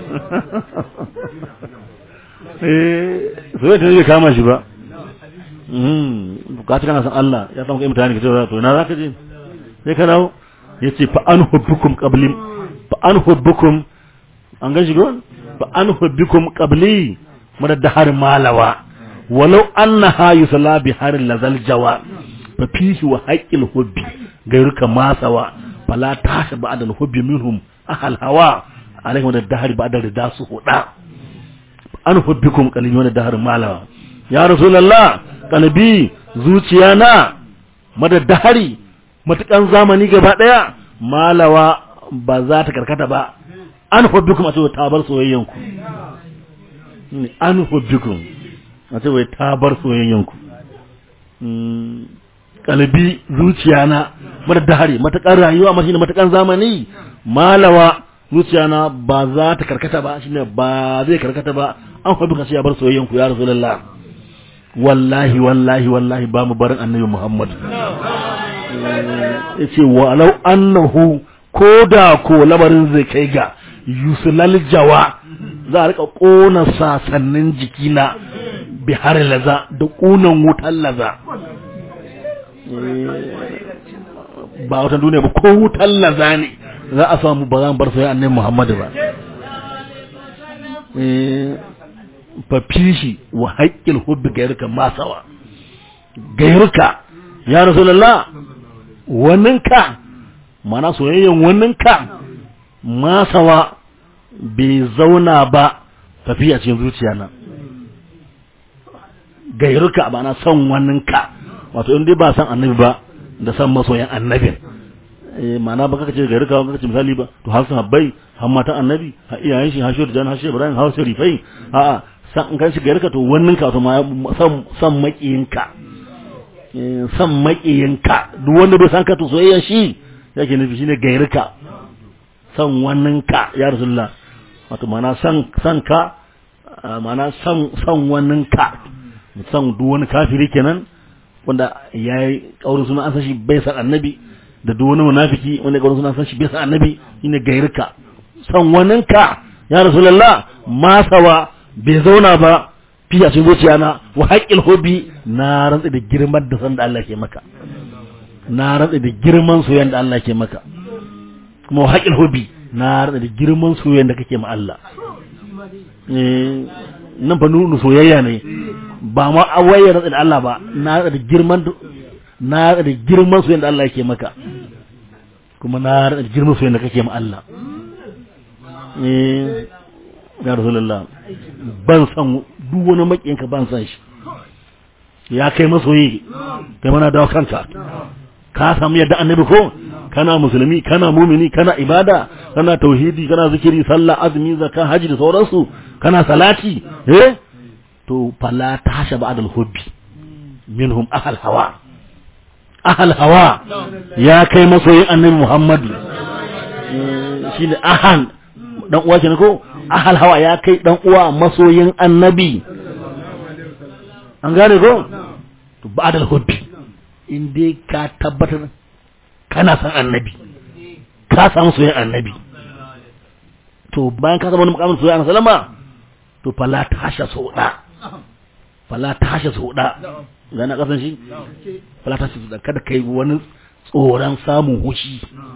soyayyar ta ne bai kama shi ba ka ci kana san Allah ya samu kai mutane ka ce to na za ka je sai ka dawo ya ce fa an hubbukum qablim fa an hubbukum an gan shi gon fa an hubbikum qabli mada dahar malawa walau annaha yusalla bi harin lazal jawa fa fihi wa haqqil hubbi gairuka masawa fala tasha ba'da al hubbi minhum ahal hawa alaihi wa dahar ba'da rida su huda an hubbikum qalbi wa dahar malawa ya rasulullah qalbi zuciya na mada dahari matukan zamani gaba daya malawa ba za ta karkata ba an hubbikum a cewa ta bar soyayyanku an hubbikum a ce wai ta bar soyayyanku kalbi zuciya na madadahari matakan rayuwa ma shine matakan zamani malawa zuciya na ba za ta karkata ba shine ba zai karkata ba an hubbi ka ya bar soyayyanku ya rasulullah wallahi wallahi wallahi ba mu barin annabi muhammad yace walau annahu ko da ko lamarin zai kai ga yusulal jawa za a rika kona sasannin jikina bihar laza da kunan wutan laza ba wata duniya ba ko wutan laza ne za a samu ba zan bar sai annabi Muhammadu ba fa fishi wa haqqil hubbi gairka masawa gairka ya rasulullah wannan ka mana soyayyen wannan ka masawa bai zauna ba tafi a cikin zuciya na gairuka ba na son wannan ka wato in dai ba san annabi ba da san masoyan annabin eh mana ba kaka ce gairuka ba kaka ce misali ba to har sahabbai har matan annabi har iyayen shi har shehu jan har shehu ibrahim har sharifai a a san in kai shi gairuka to wannan ka to ma san san makiyinka san makiyinka duk wanda bai san ka to soyayya shi yake nufi shine gairuka san wannan ka ya rasulullah wato mana san san ka mana san san wannan ka san duk wani kafiri kenan wanda ya yi kaurin suna an san shi bai san annabi da duk wani munafiki wanda kaurin suna an san shi bai san annabi shine gairka san wannan ka ya rasulullah masawa bai zauna ba fi a cikin zuciya na wa haƙƙil hobi na rantsa da girman da san da Allah ke maka na rantsa da girman soyayyen da Allah ke maka kuma haƙil hobi na rada da girman soyayya da kake ma Allah nan fa nunu soyayya ne ba ma awaye rada da Allah ba na rada da girman na rada da girman soyayya da Allah yake maka kuma na rada da girman soyayya da kake ma Allah eh ya rasulullah ban san duk wani makiyinka ban san shi ya kai masoyi kai mana dawo kanka ka samu yadda annabi ko kana musulmi kana mumini kana ibada kana tauhidi kana zikiri sallah azumi zakka haji da sauransu kana salati eh to fala tasha ba'dal hubbi minhum ahal hawa ahal hawa ya kai masoyin annabi muhammadu shine ahal dan uwa kenan ko ahal hawa ya kai dan uwa masoyin annabi an gane ko to ba'dal hubbi in dai ka tabbatar kana san annabi ka samu soyayyar annabi to bayan ka zama wani mukamin soyayya na salama to fala ta hasha sauda fala ta hasha sauda ga na kasan shi fala ta hasha sauda kada kai wani tsoron samun hushi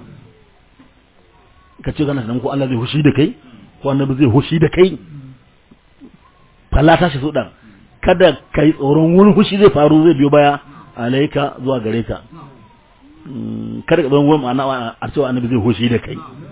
ka ce kana sanan ko Allah zai hushi da kai ko annabi zai hushi da kai fala ta hasha sauda kada kai tsoron wani hushi zai faru zai biyo baya alaika zuwa gare ka kada ka zama ma'ana a cewa annabi zai hoshi da kai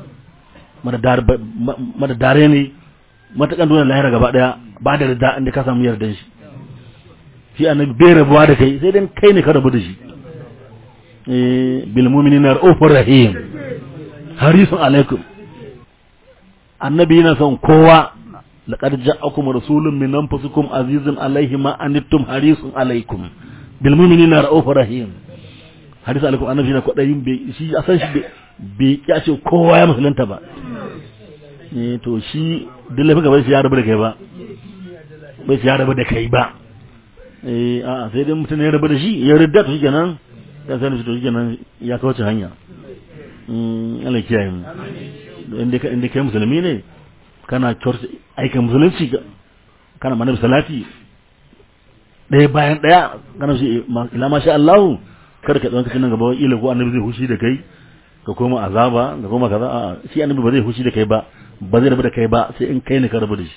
mada dare ne matakan dole lahira gaba daya ba da rida inda ka samu yardan shi shi annabi bai rabuwa da kai sai dan kai ne ka rabu da shi bil mu'minina ra'ufur rahim harisun alaikum annabi yana son kowa laqad ja'akum rasulun min anfusikum azizun alaihi ma anittum harisun alaikum bil mu'minina ra'ufur rahim hadisi alaikum annabi na kwadayin bai shi a san shi bai ya ce kowa ya musulunta ba eh to shi duk laifin gaba shi ya rabu da kai ba bai shi ya rabu da kai ba eh a sai dai mutum ya rabu da shi ya ridda to shikenan ya sani shi to shikenan ya kawace hanya mm Allah kiyaye mu inda ka inda kai musulmi ne kana church aikin musulunci kana manabi salati ɗaya bayan ɗaya kana shi ila masha Allah kada ka tsawon nan gaba ila ko annabi zai hushi da kai ka koma azaba ka koma kaza a shi annabi ba zai hushi da kai ba ba zai rabu da kai ba sai in kai ne ka rabu da shi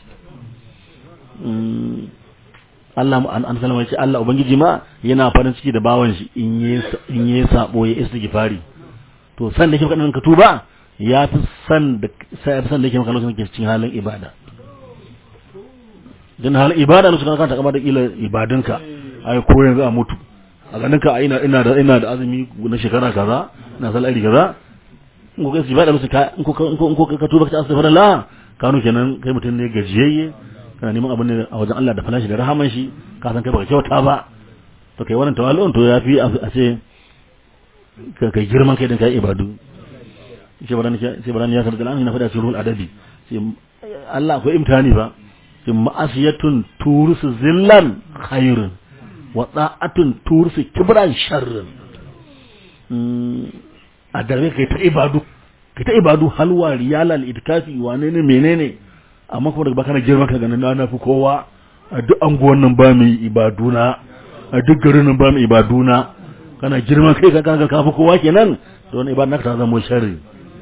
Allah an salama ce Allah ubangiji ma yana farin ciki da bawan shi in yi in yi sabo ya istighfari to san da kike kadan ka tuba ya fi san da sai fi san da kike maka lokacin kike cikin halin ibada dan halin ibada lokacin ka ta kama da kila ibadunka ai ko yanzu a mutu a ganin ka ina ina da ina da azumi na shekara kaza ina sallah iri kaza in ko kai ba da musu ka in ko in ko ka tuba ka astaghfirullah kanu kenan kai mutum ne gajiyayye kana neman abin ne a wajen Allah da falashi da rahaman shi ka san kai baka kyauta ba to kai wannan tawallu'un to yafi a ce ka kai girman kai din kai ibadu shi baran shi baran ya sarda lamin na fada cikin ruhul adabi shi Allah akwai imtihani ba shi ma'asiyatun turusu zillan khairun wa da'atun turusu kibran sharrun a darbe kai ta ibadu kai ta ibadu halwa riyala itikafi wane ne menene amma kuma daga baka na girman ka ganin na fi kowa a duk anguwan nan ba mai ibaduna a duk garin nan ba mai ibaduna kana girman kai ka kaga kafi kowa kenan to wani ibada naka ta zama sharri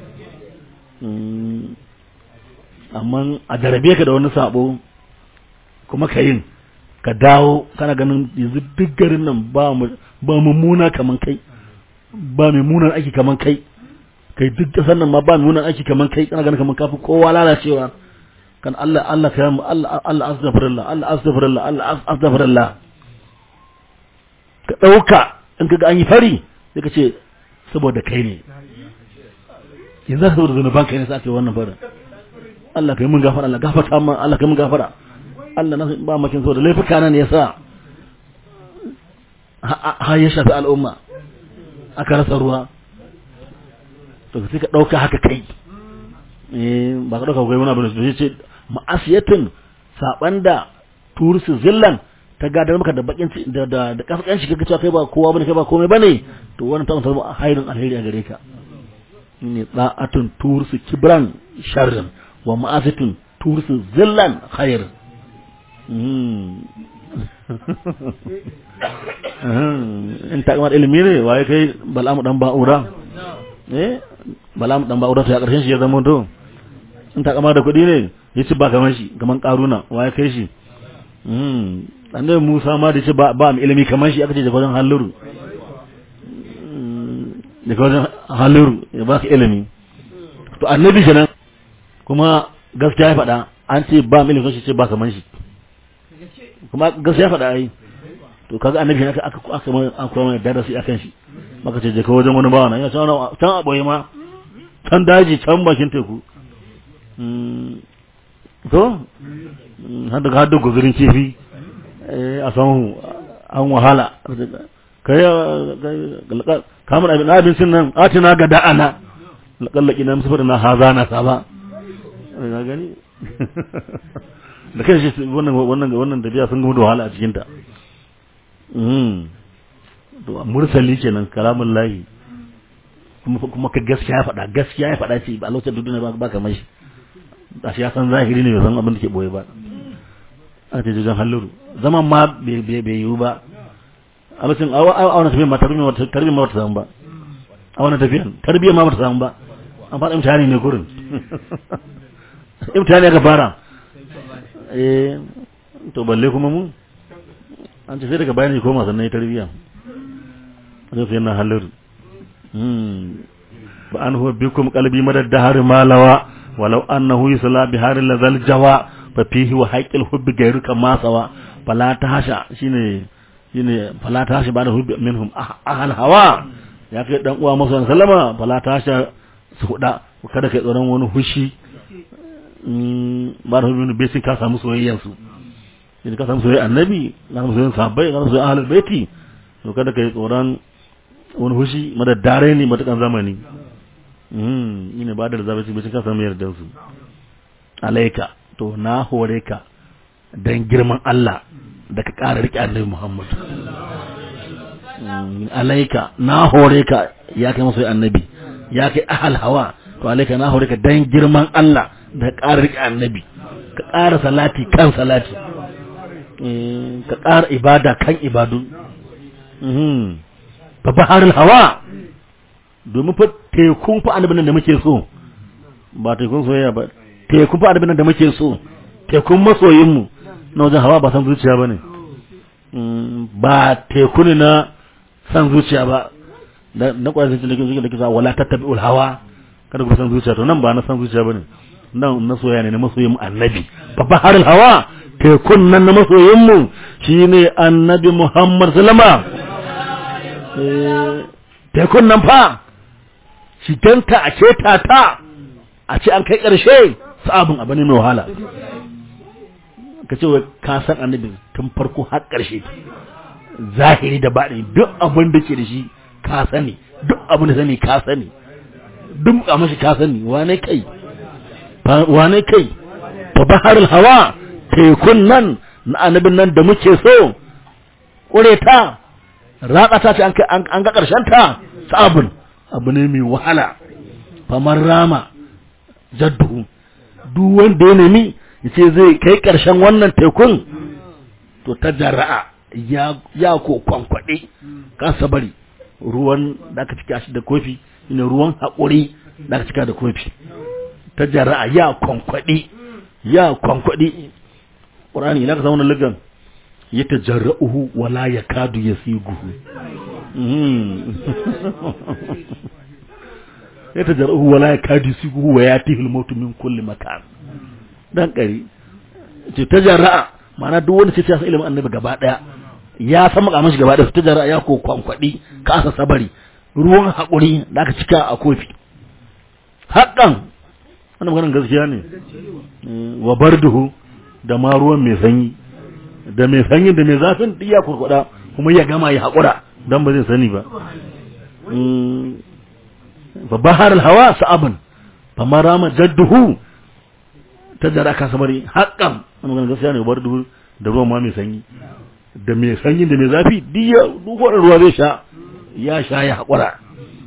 amma a darabe ka da wani sabo kuma ka yin ka dawo kana ganin yanzu duk garin nan ba ba mummuna kaman kai ba mai munan aiki kaman kai kai duk kasar nan ma ba mai munan aiki kaman kai kana ganin kaman kafi kowa lalacewa kan Allah Allah ka mu Allah Allah astaghfirullah Allah astaghfirullah Allah astaghfirullah ka dauka in kaga an yi fari sai ka ce saboda kai ne yanzu saboda zanuban kai ne sai ake wannan fara Allah kai mun gafara Allah gafarta mun Allah kai mun gafara Allah na ba makin saboda laifuka nan ne yasa ha ya shafi al'umma aka rasa ruwa to sai ka dauka haka kai eh ba ka dauka kai wani abu ne ce ma'asiyatin saban da tursu zillan ta gadar maka da bakin da da da kaskan shi kaga cewa kai ba kowa bane kai ba komai bane to wannan ta zama hairin alheri a gare ka ne da'atun tursu kibran sharrin wa ma'asitun tursu zillan khair in ta kamar ilimi ne waye kai bal'amu dan ba'ura eh bal'amu dan ba'ura to ya karshen shi ya zama to in ta kamar da kuɗi ne ya ci ba kamar shi kamar karuna waye kai shi annabi Musa ma da ce ba ba mu ilimi kamar shi aka ce daga wajen halluru daga wajen halluru ya ba ka ilimi to annabi kenan kuma gaskiya ya faɗa an ce ba mu ilimi shi ce ba kamar shi kuma gaskiya faɗa ai to kaga annabi aka aka aka mai an koya mai darasi akan shi maka ce je ka wajen wani bawa nan ya can can a boye ma can daji can bakin teku to har daga har da guzurin kifi a samu an wahala kai kamar abin abincin nan atina ga da'ana lakallaki na musu na haza na saba ga gani da kai shi wannan wannan wannan tafiya sun gudu wahala a cikin ta to mursali kenan kalamun lahi kuma kuma ka gaskiya ya faɗa gaskiya ya faɗa ce ba lokacin duniya ba ba kamar shi a shi ya san zahiri ne bai san abin da ke boye ba a ce jijan halluru zaman ma bai yiwu ba a lokacin a wani tafiyan ma tarbiyyar ma wata samu ba a wani tafiyan tarbiyyar ma wata samu ba an faɗa imtihani ne kurin imtihani aka fara eh to balle kuma mu an ce sai daga bayan koma sannan ya tarbiya zai fiye na halar ba an huwa bikum kalbi madad dahar malawa walau annahu yusla bihar lazal jawa fa fihi wa haqqil hubbi gairuka masawa fala tahasha shine shine fala tahasha ba da hubbi minhum ahal hawa ya kai dan uwa masa sallama fala tahasha su huda kada kai tsoron wani hushi ba da hubbi bai sai ka samu soyayyar su idan ka samu soyayya annabi ka samu soyayya sahabbai ka samu soyayya ahlul baiti to kada kai tsoron wani hushi madaddare ne matakan zamani mm ina ba da zabaci bai ka samu yardan su alaika to na hore ka dan girman Allah da ka ƙara riƙe annabi Muhammad alaika na hore ka ya kai masoyi annabi ya kai ahal hawa to alaika na hore ka dan girman Allah da ka ƙara riƙe annabi ka ƙara salati kan salati ka ƙara ibada kan ibadu fa baharul hawa domin fa tekun fa annabin da muke so ba tekun soyayya ba tekun fa annabin da muke so tekun masoyin mu na wajen hawa ba san zuciya ba ne ba teku ne na san zuciya ba na kwanan sun cikin da kisa wala tattabi'ul hawa kada ku san zuciya to nan ba na san zuciya ba ne nan na soyayya ne na masoyin mu annabi fa baharul hawa tekun nan na masoyinmu shi ne annabi Muhammad Salama. Tekun nan fa, shi danta a ce ta a ce an kai ƙarshe sabon abu ne mai wahala. ka ce ka san annabi tun farko har ƙarshe zahiri da baɗi duk abin da ke da shi ka sani duk abin da sani ka sani duk a mashi ka sani wane kai wane kai fa baharul hawa tekun nan na annabin nan da muke so ƙure ta ratsa ta ce an ga ƙarshen ta sabon abu ne mai wahala famar rama jaddu duk wanda ya nemi ya ce zai kai ƙarshen wannan tekun to ta jara'a ya ko kwankwaɗe kasa bari ruwan da aka cika shi da kofi ne ruwan haƙuri da aka cika da kofi ta jara'a ya kwankwaɗe ya kwankwaɗe ƙurani ina ka samu ligan ya ta jara'uhu wala ya kadu ya siguhu ya ta jara'uhu wala ya kadu ya siguhu wa ya tihil mautu min kulli makan dan kari ce ta jara'a ma'ana duk wanda ce ta san ilimin annabi gaba daya ya san makamin shi gaba daya ta jara'a ya ko kwankwadi kasa sabari ruwan haƙuri da aka cika a kofi haƙƙan wannan maganar gaskiya ne wa barduhu da ma ruwan mai sanyi da mai sanyi da mai zafin duk ya kurkuda kuma ya gama ya haƙura dan ba zai sani ba fa bahar hawa sa'abun fa marama jadduhu ta jara ka sabari haƙƙan wannan maganar gaskiya ne barduhu da ruwan ma mai sanyi da mai sanyi da mai zafi duk ya duk ruwa zai sha ya sha ya haƙura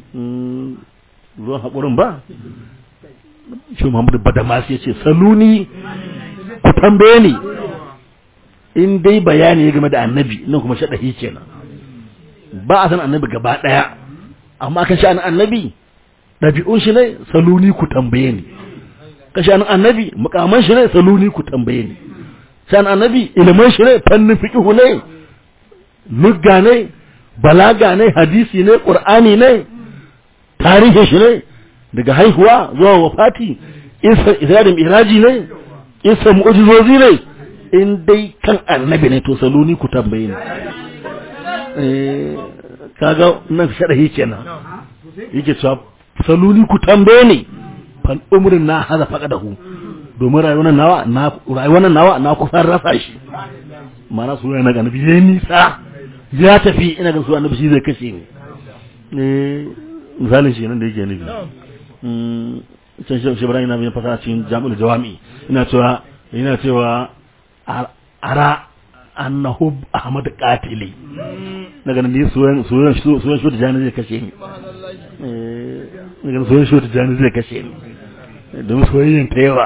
ruwan haƙurin ba shi Muhammadu Badamas ya ce saluni ku tambaye ni in dai bayani ya game da annabi nan kuma shaɗahi kenan ba a san annabi gaba ɗaya amma kan sha'anin annabi ɗabi'un shi ne saluni ku tambaye ni kan sha'anin annabi mukaman shi ne saluni ku tambaye ni sha'anin annabi ilimin shi ne fannin fiƙihu ne lugga ne balaga ne hadisi ne ƙur'ani ne tarihin shi ne daga haihuwa zuwa wafati isa isa da miraji ne isa mu'ujizozi ne in dai kan annabi ne to saluni ku tambaye ni eh kaga nan sharahi kenan yake cewa saluni ku tambaye ni fal umrin na hada faqadahu domin rayuwar nawa na rayuwar nawa na kusan rasa shi mana su yana ga annabi yayin nisa ya tafi ina ga su annabi shi zai kashe ni eh misalin shi nan da yake nufi can shi ibrahim na bin fasa cikin jami'ul jawami ina cewa ina cewa ara annahu ahmad qatili daga nan ne soyan soyan soyan shi da jani zai kashe ni eh daga soyan shi da jani zai kashe ni don soyayyen ta yawa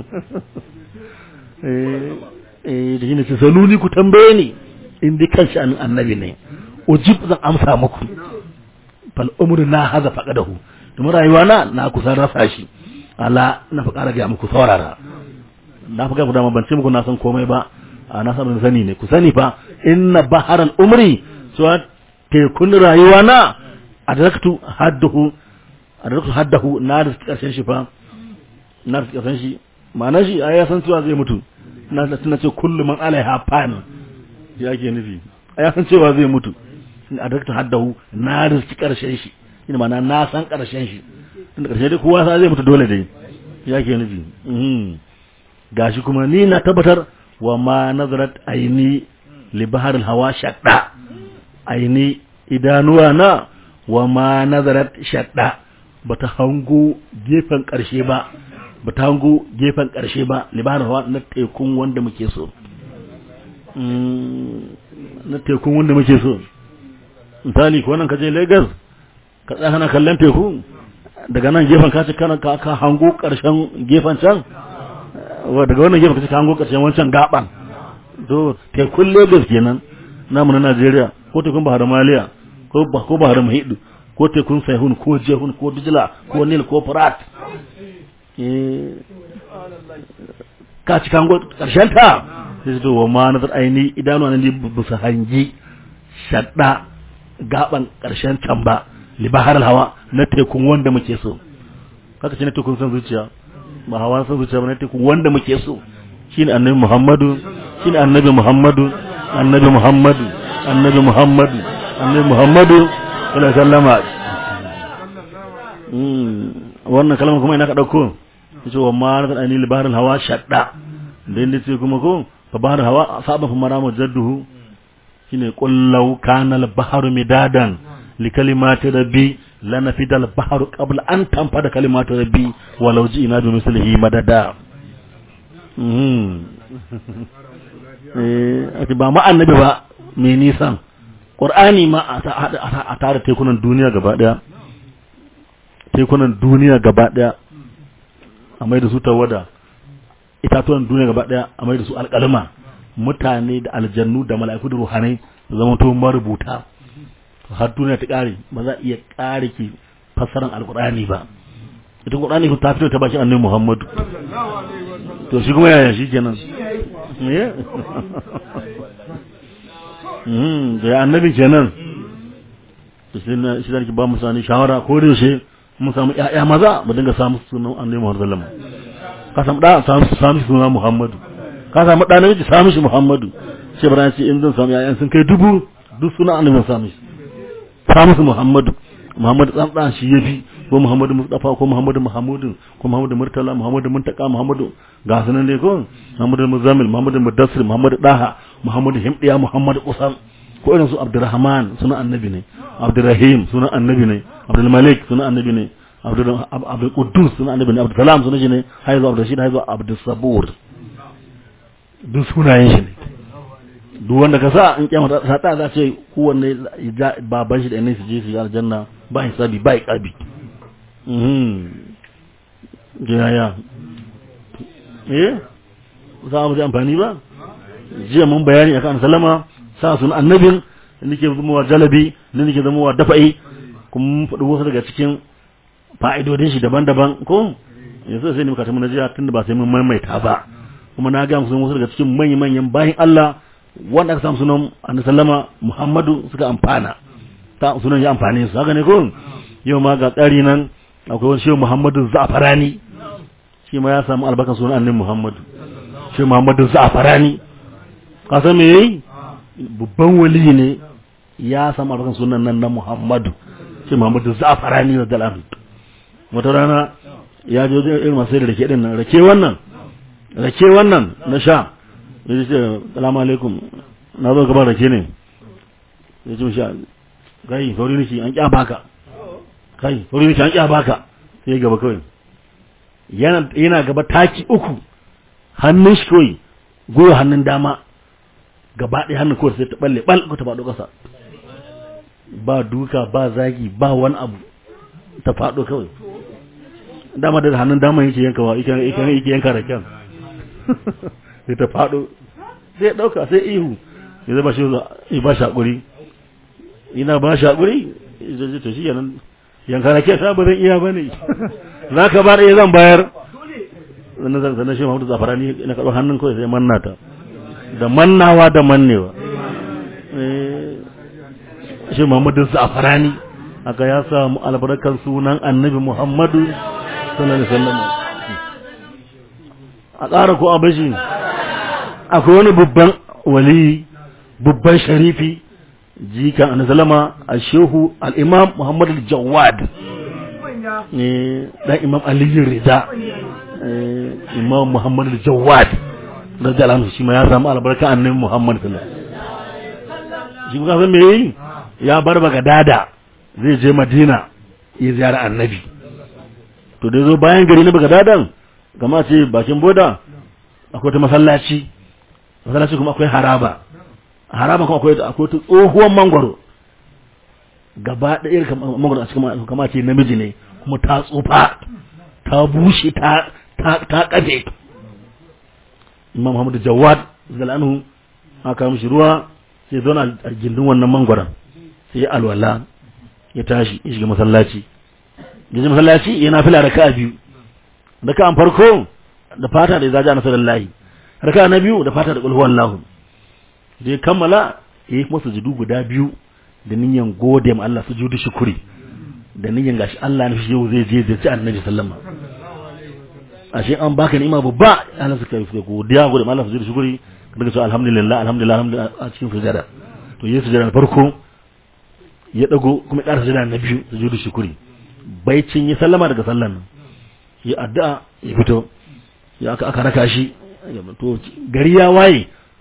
eh eh da shine saluni ku tambaye ni in dai kan sha'anin annabi ne ujib zan amsa muku fal umru na haza faqadahu domin rayuwa na na kusan rasa shi ala na fa ƙara ga muku saurara na fa ga dama ban ce muku na san komai ba a na san sani ne ku sani fa inna baharal umri so tekun rayuwa na adraktu haddahu adraktu haddahu na da karshen shi fa na da karshen shi ma'ana shi ai ya san cewa zai mutu na tana ce kullu man alaiha fan ya ke nufi ai ya san cewa zai mutu adraktu haddahu na da karshen shi ina mana na san ƙarshen shi tunda ƙarshe dai kowa sa zai mutu dole dai ya ke nufi gashi kuma ni na tabbatar wa ma nazarat aini li bahar hawa shadda aini idanuwa na wa ma nazarat shadda bata hango gefen ƙarshe ba bata hango gefen ƙarshe ba li bahar hawa na tekun wanda muke so na tekun wanda muke so misali ko nan ka je Lagos ka tsaya kana kallon teku daga nan gefen ka ci kana ka hango karshen gefen can daga wannan gefen ka ci ka hango karshen wancan gaban to tekun Lagos kenan namu na Najeriya ko tekun Bahar Maliya ko ko Bahar Mahidu ko tekun Saihun ko Jehun ko Dijla ko Nil ko Furat eh ka ci ka hango karshen ta sai to wa ma nazar aini idanu ne bisa hangi shadda gaban karshen can ba libahar hawa na tekun wanda muke so kaka ce na tekun san zuciya ba hawa san zuciya ba na tekun wanda muke so shine annabi muhammadu shine annabi muhammadu annabi muhammadu annabi muhammadu annabi muhammadu sallallahu alaihi wasallama wannan kalmar kuma ina ka dauko yace wa ma na ani libahar hawa shadda da inda ce kuma ko fa bahar hawa saba fa maramu jadduhu shine qul law kana al bahru midadan li kalimati rabbi lanafida al bahru qabla an tanfada kalimatu rabbi walau ji'na bi mislihi madada mhm eh ati ba ma annabi ba me nisan qur'ani ma a tare tekunan duniya gaba daya tekunan duniya gaba daya a mai da su tawada itatuwan duniya gaba daya a mai da su alƙalma mutane da aljannu da mala'iku da ruhanai da zama to marubuta har duniya ta ƙare ba za a iya ƙare ki fassaran alƙur'ani ba ita ƙur'ani ta fito ta bakin annabi Muhammadu to shi kuma yaya shi kenan eh mm da annabi kenan to sai na shi zaki ba mu sani shawara ko da yaushe mun samu ƴaƴa maza mu dinga samu sunan annabi Muhammad sallallahu alaihi wasallam ka samu da samu samu sunan Muhammadu ka samu da namiji samu shi Muhammadu sai bara ce in zan samu ƴaƴan sun kai dubu duk sunan annabi samu shi samu su Muhammadu Muhammadu dan dan shi yafi ko Muhammadu Mustafa ko Muhammadu Muhammadu ko Muhammadu Murtala Muhammadu Muntaka Muhammadu ga sunan dai ko Muhammadu Muzammil Muhammadu Mudassir Muhammadu Daha Muhammadu Himdiya Muhammadu Usam ko irin su Abdurrahman sunan annabi ne Abdurrahim sunan annabi ne Abdul Malik sunan annabi ne Abdul Abdul Quddus sunan annabi ne Abdul Salam sunan shi ne haizu Abdul Rashid haizu Abdul Sabur duk sunayen shi ne duk wanda ka sa in kiyama ta ta za ce kowanne baban shi da ne su je su aljanna ba hisabi ba iqabi mhm jaya eh za mu ji amfani ba jiya mun bayani akan salama sa sunan annabin da nake zama wa jalabi da nake zama wa dafa'i kuma mun faɗi wasu daga cikin fa'idodin shi daban-daban ko yanzu sai ne muka tafi na jiya tunda ba sai mun maimaita ba kuma na ga musu wasu daga cikin manyan-manyan bayin Allah wanda aka samu sunan annabi sallama Muhammadu suka amfana ta sunan ya amfane su haka ne ko yau ma ga tsari nan akwai wani shehu Muhammadu Za'farani shi ma ya samu albarkan sunan annabi Muhammadu shehu Muhammadu Za'farani ka san me yayi babban wali ne ya samu albarkan sunan nan na Muhammadu shehu Muhammadu Za'farani da dalan wata rana ya je irin masu da rake din nan rake wannan rake wannan na sha ya ce salamu alaikum na zo gaban rake ne ya ce sha kai sauri niki an kya baka kai sauri niki an kya baka sai gaba kawai yana yana gaba taki uku hannun shi kawai goyo hannun dama gaba ɗaya hannun kawai sai ta balle bal ko ta faɗo ƙasa ba duka ba zagi ba wani abu ta faɗo kawai dama da hannun dama yake yankawa yake yanka raken sai ta faɗo sai ya ɗauka sai ihu ya zaba shi ya ba shi haƙuri ina ba shi haƙuri ya to shi yanan yanka na ke ba zan iya ba ne za ka ba da zan bayar sannan shi mahudu zafara ni na karɓar hannun kawai sai manna ta da mannawa da mannewa shi muhammadu zafara ni aka ya samu albarkar sunan annabi muhammadu sallallahu alaihi wasallam a ƙara ko abashi akwai wani babban wali babban sharifi jikan anazalama a shehu al'imam muhammad al-jawad ne dan imam aliyu rida imam muhammad al-jawad da jalan shi ma ya samu albarka annabi muhammad sallallahu shi kuma san me yayi ya bar bagadada zai je madina ya ziyara annabi to da zo bayan gari na bagadadan kama ce bakin boda akwai ta masallaci masallaci kuma akwai haraba haraba kuma akwai akwai ta tsohuwar mangwaro gaba da irin mangwaro a cikin kama ce namiji ne kuma ta tsufa ta bushe ta ta ta kaje Imam Muhammad Jawad zalanu aka mishi ruwa sai zauna a gindin wannan mangwaron sai ya alwala ya tashi ya shiga masallaci ya masallaci yana fila raka'a biyu raka'an farko da fata da zaji nasarullahi raka'a na biyu da fata da qul huwallahu da ya kammala yayi kuma sujudu guda biyu da niyyar gode ma Allah sujudu shukuri da niyyar gashi Allah ne yau zai je zai ci annabi sallama ashe an baka ni'ima babba Allah suka yi godiya gode ma Allah sujudu shukuri daga cewa alhamdulillah alhamdulillah alhamdulillah a cikin sujada to yayi sujada na farko ya dago kuma ya ƙara sujada na biyu sujudu shukuri baicin ya sallama daga sallan nan ya addu'a ya fito ya aka aka raka shi to gari ya waye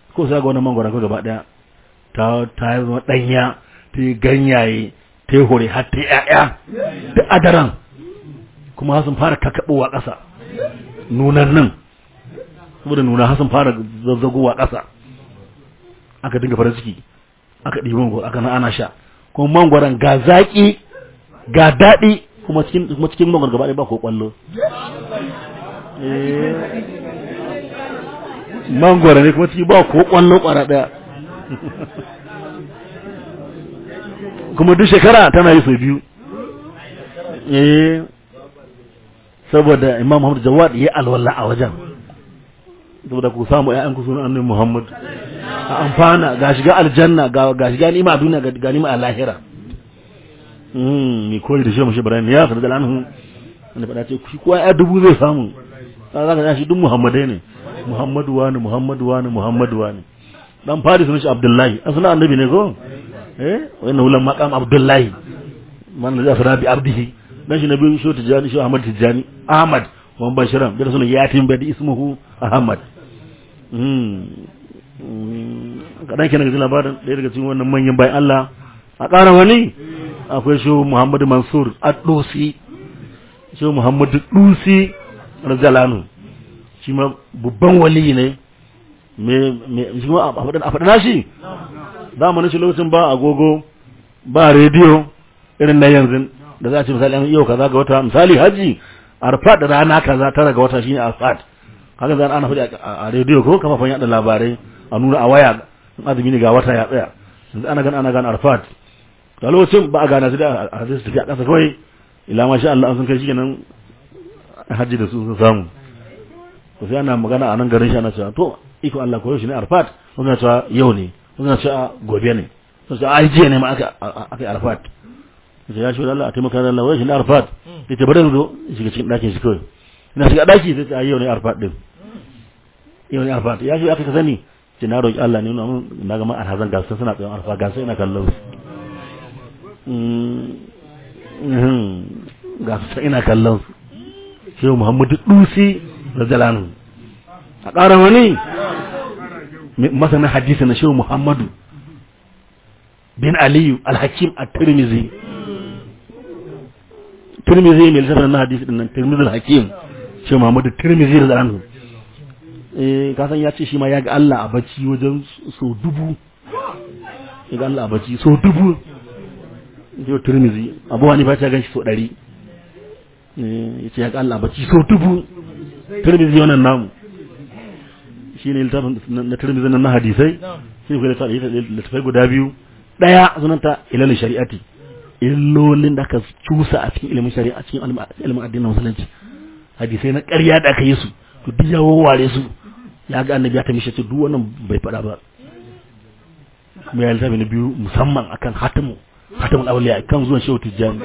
ko sai ga wannan mangwara ko gaba daya ta ta zama danya ta yi ganyaye ta yi hore har ta yi ƴaƴa da adaran kuma sun fara kakabowa ƙasa nunan nan saboda nuna har sun fara zazzagowa ƙasa aka dinga farin ciki aka ɗibi mangwaro aka na ana sha kuma mangwaron ga zaƙi ga daɗi kuma cikin kuma cikin mangwaro gaba ɗaya ba ko ƙwallo mangwaro ne kuma ciki ba ko ƙwallo ƙwara ɗaya kuma duk shekara tana yi sau biyu eh saboda imam muhammad jawad ya alwala a wajen saboda ku samu ƴaƴan ku sunan annabi muhammad a amfana ga shiga aljanna ga ga shiga ni'ima a duniya ga ga ni'ima a lahira mm mi koyi da shi mu shi ibrahim ya fada da anhu wanda fada ce shi kowa ya dubu zai samu za ka shi duk muhammadai ne muhammadu wani muhammadu wani muhammadu wani dan fari sunan shi abdullahi an sunan annabi ne ko eh wannan hulan maqam abdullahi man da zafara bi abdihi dan shi nabi shi tijani shi ahmad tijani ahmad wan bashiran da sunan yatim badi ismuhu ahmad mm kadan kenan ga labarin ɗaya daga cikin wannan manyan bayan Allah a ƙara wani akwai shi Muhammadu Mansur Ad-Dusi shi Muhammadu Dusi radiyallahu shi ma babban wali ne me me shi ma a faɗin a faɗin shi zamanin shi lokacin ba agogo ba rediyo irin na yanzu da za a ce misali an yau kaza ga wata misali haji arfat da rana kaza tara ga wata shine arfat kaga zan ana faɗi a rediyo ko kafafen yaɗa labarai a nuna a waya azumi ne ga wata ya tsaya yanzu ana gan ana gan arfat da lokacin ba a gana su da a zai su tafi a ƙasa kawai ila ma sha Allah an sun kai shi kenan hajji da su sun samu to sai ana magana a nan garin shi ana cewa to iko Allah ko shi ne arfat wannan cewa yau ne wannan cewa gobe ne to sai ai jiya ne ma aka aka arfat sai ya shi Allah a taimaka da Allah wai shi ne arfat yace bari zo shiga cikin ɗakin shi kawai ina shiga ɗaki sai ta yau ne arfat din yau ne arfat ya shi aka ka sani ce na roƙi Allah ne na ga ma'ar hazan gasa suna tsayon arfa gasa ina kallon su gasa ina kallon su shehu muhammadu dusi da jalanu a ƙara wani masanin hadisi na shehu muhammadu bin aliyu alhakim a tirmizi tirmizi mai lissafin na hadisi din nan tirmizi alhakim shehu muhammadu tirmizi da jalanu eh kasan ya ce shi ma ya ga Allah a bacci wajen so dubu ya ga Allah a bacci so dubu yau turmizi abuwa ne ba ta gan shi so ɗari ya ce ya ga Allah a bacci so dubu turmizi wannan namu shi ne littafin na turmizi na hadisai shi ne littafai guda biyu ɗaya sunanta ilalin shari'ati illolin da aka cusa a cikin ilimin shari'a a cikin ilimin addinin musulunci hadisai na ƙarya da aka yi su to duk ya wawware su ya ga annabi ya tamishe su duk wannan bai faɗa ba mai ya littafi na biyu musamman akan hatimu hatimul awliya kan zuwan shehu tijjani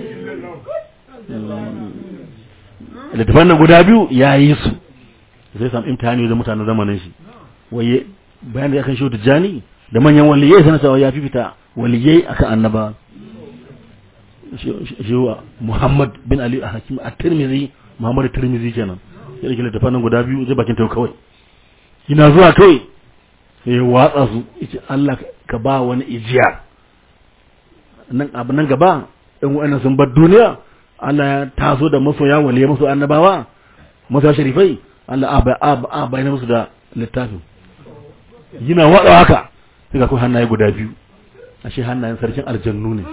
littafan nan guda biyu ya yi su zai samu imtihani da mutanen zamanin shi waye bayan da ya kan shehu tijjani da manyan waliyai sana cewa ya fifita waliyai akan annaba shehu muhammad bin ali a hakim a tirmizi muhammad tirmizi kenan ya rike littafan nan guda biyu zai bakin tau kawai ina zuwa kawai sai ya watsa su yace Allah ka ba wani ijiya nan abu nan gaba in wa'annan sun bar duniya Allah ya taso da masoya waliya masu annabawa masoya sharifai Allah a a bayyana musu da littafin yana watsa haka sai ga kai hannaye guda biyu ashe hannayen sarkin aljannu ne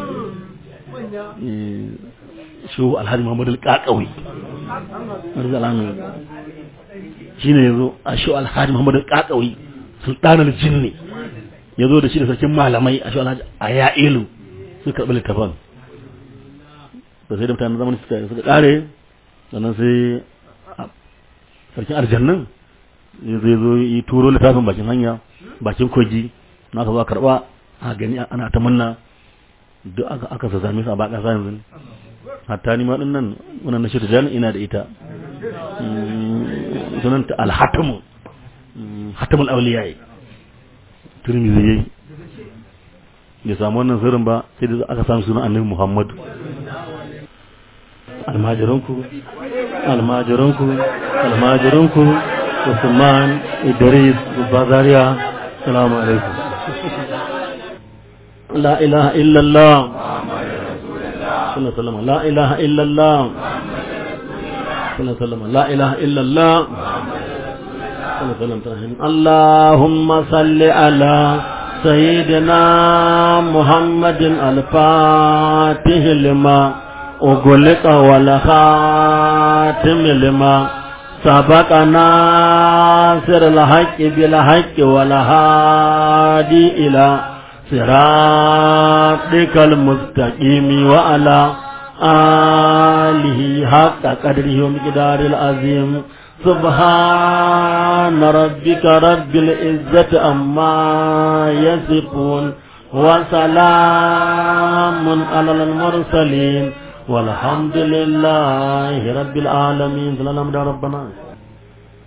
shi alhaji Muhammad al-Qaqawi arzalanu shine yazo a shi alhaji Muhammad al-Qaqawi sultanul jinni yazo da shi da sarkin malamai a shi alhaji ayailu suka karbi littafin to sai da mutanen zamani suka suka kare sannan sai sarkin aljannan zai zo yi turo littafin bakin hanya bakin kogi na ka zo karba a gani ana ta munna duk aka aka same su a baka sa yanzu hatta ni ma din nan wannan na shirya jani ina da ita sunan ta al-hatamu hatamul awliya turmizi yayi ya samu wannan sirrin ba sai da aka samu sunan annabi Muhammad almajiranku almajiranku almajiranku Usman Idris Bazaria Assalamu alaikum La ilaha illallah Sallallahu alaihi La ilaha illallah Sallallahu alaihi La ilaha illallah Sallallahu alaihi Allahumma salli ala سيدنا محمد الفاتح لما أغلق والخاتم لما سبق ناصر الحق بالحق والهادي إلى صراطك المستقيم وعلى آله حق قدره ومقدار العظيم سبحان ربك رب العزة أما يصفون وسلام على المرسلين والحمد لله رب العالمين سلام ربنا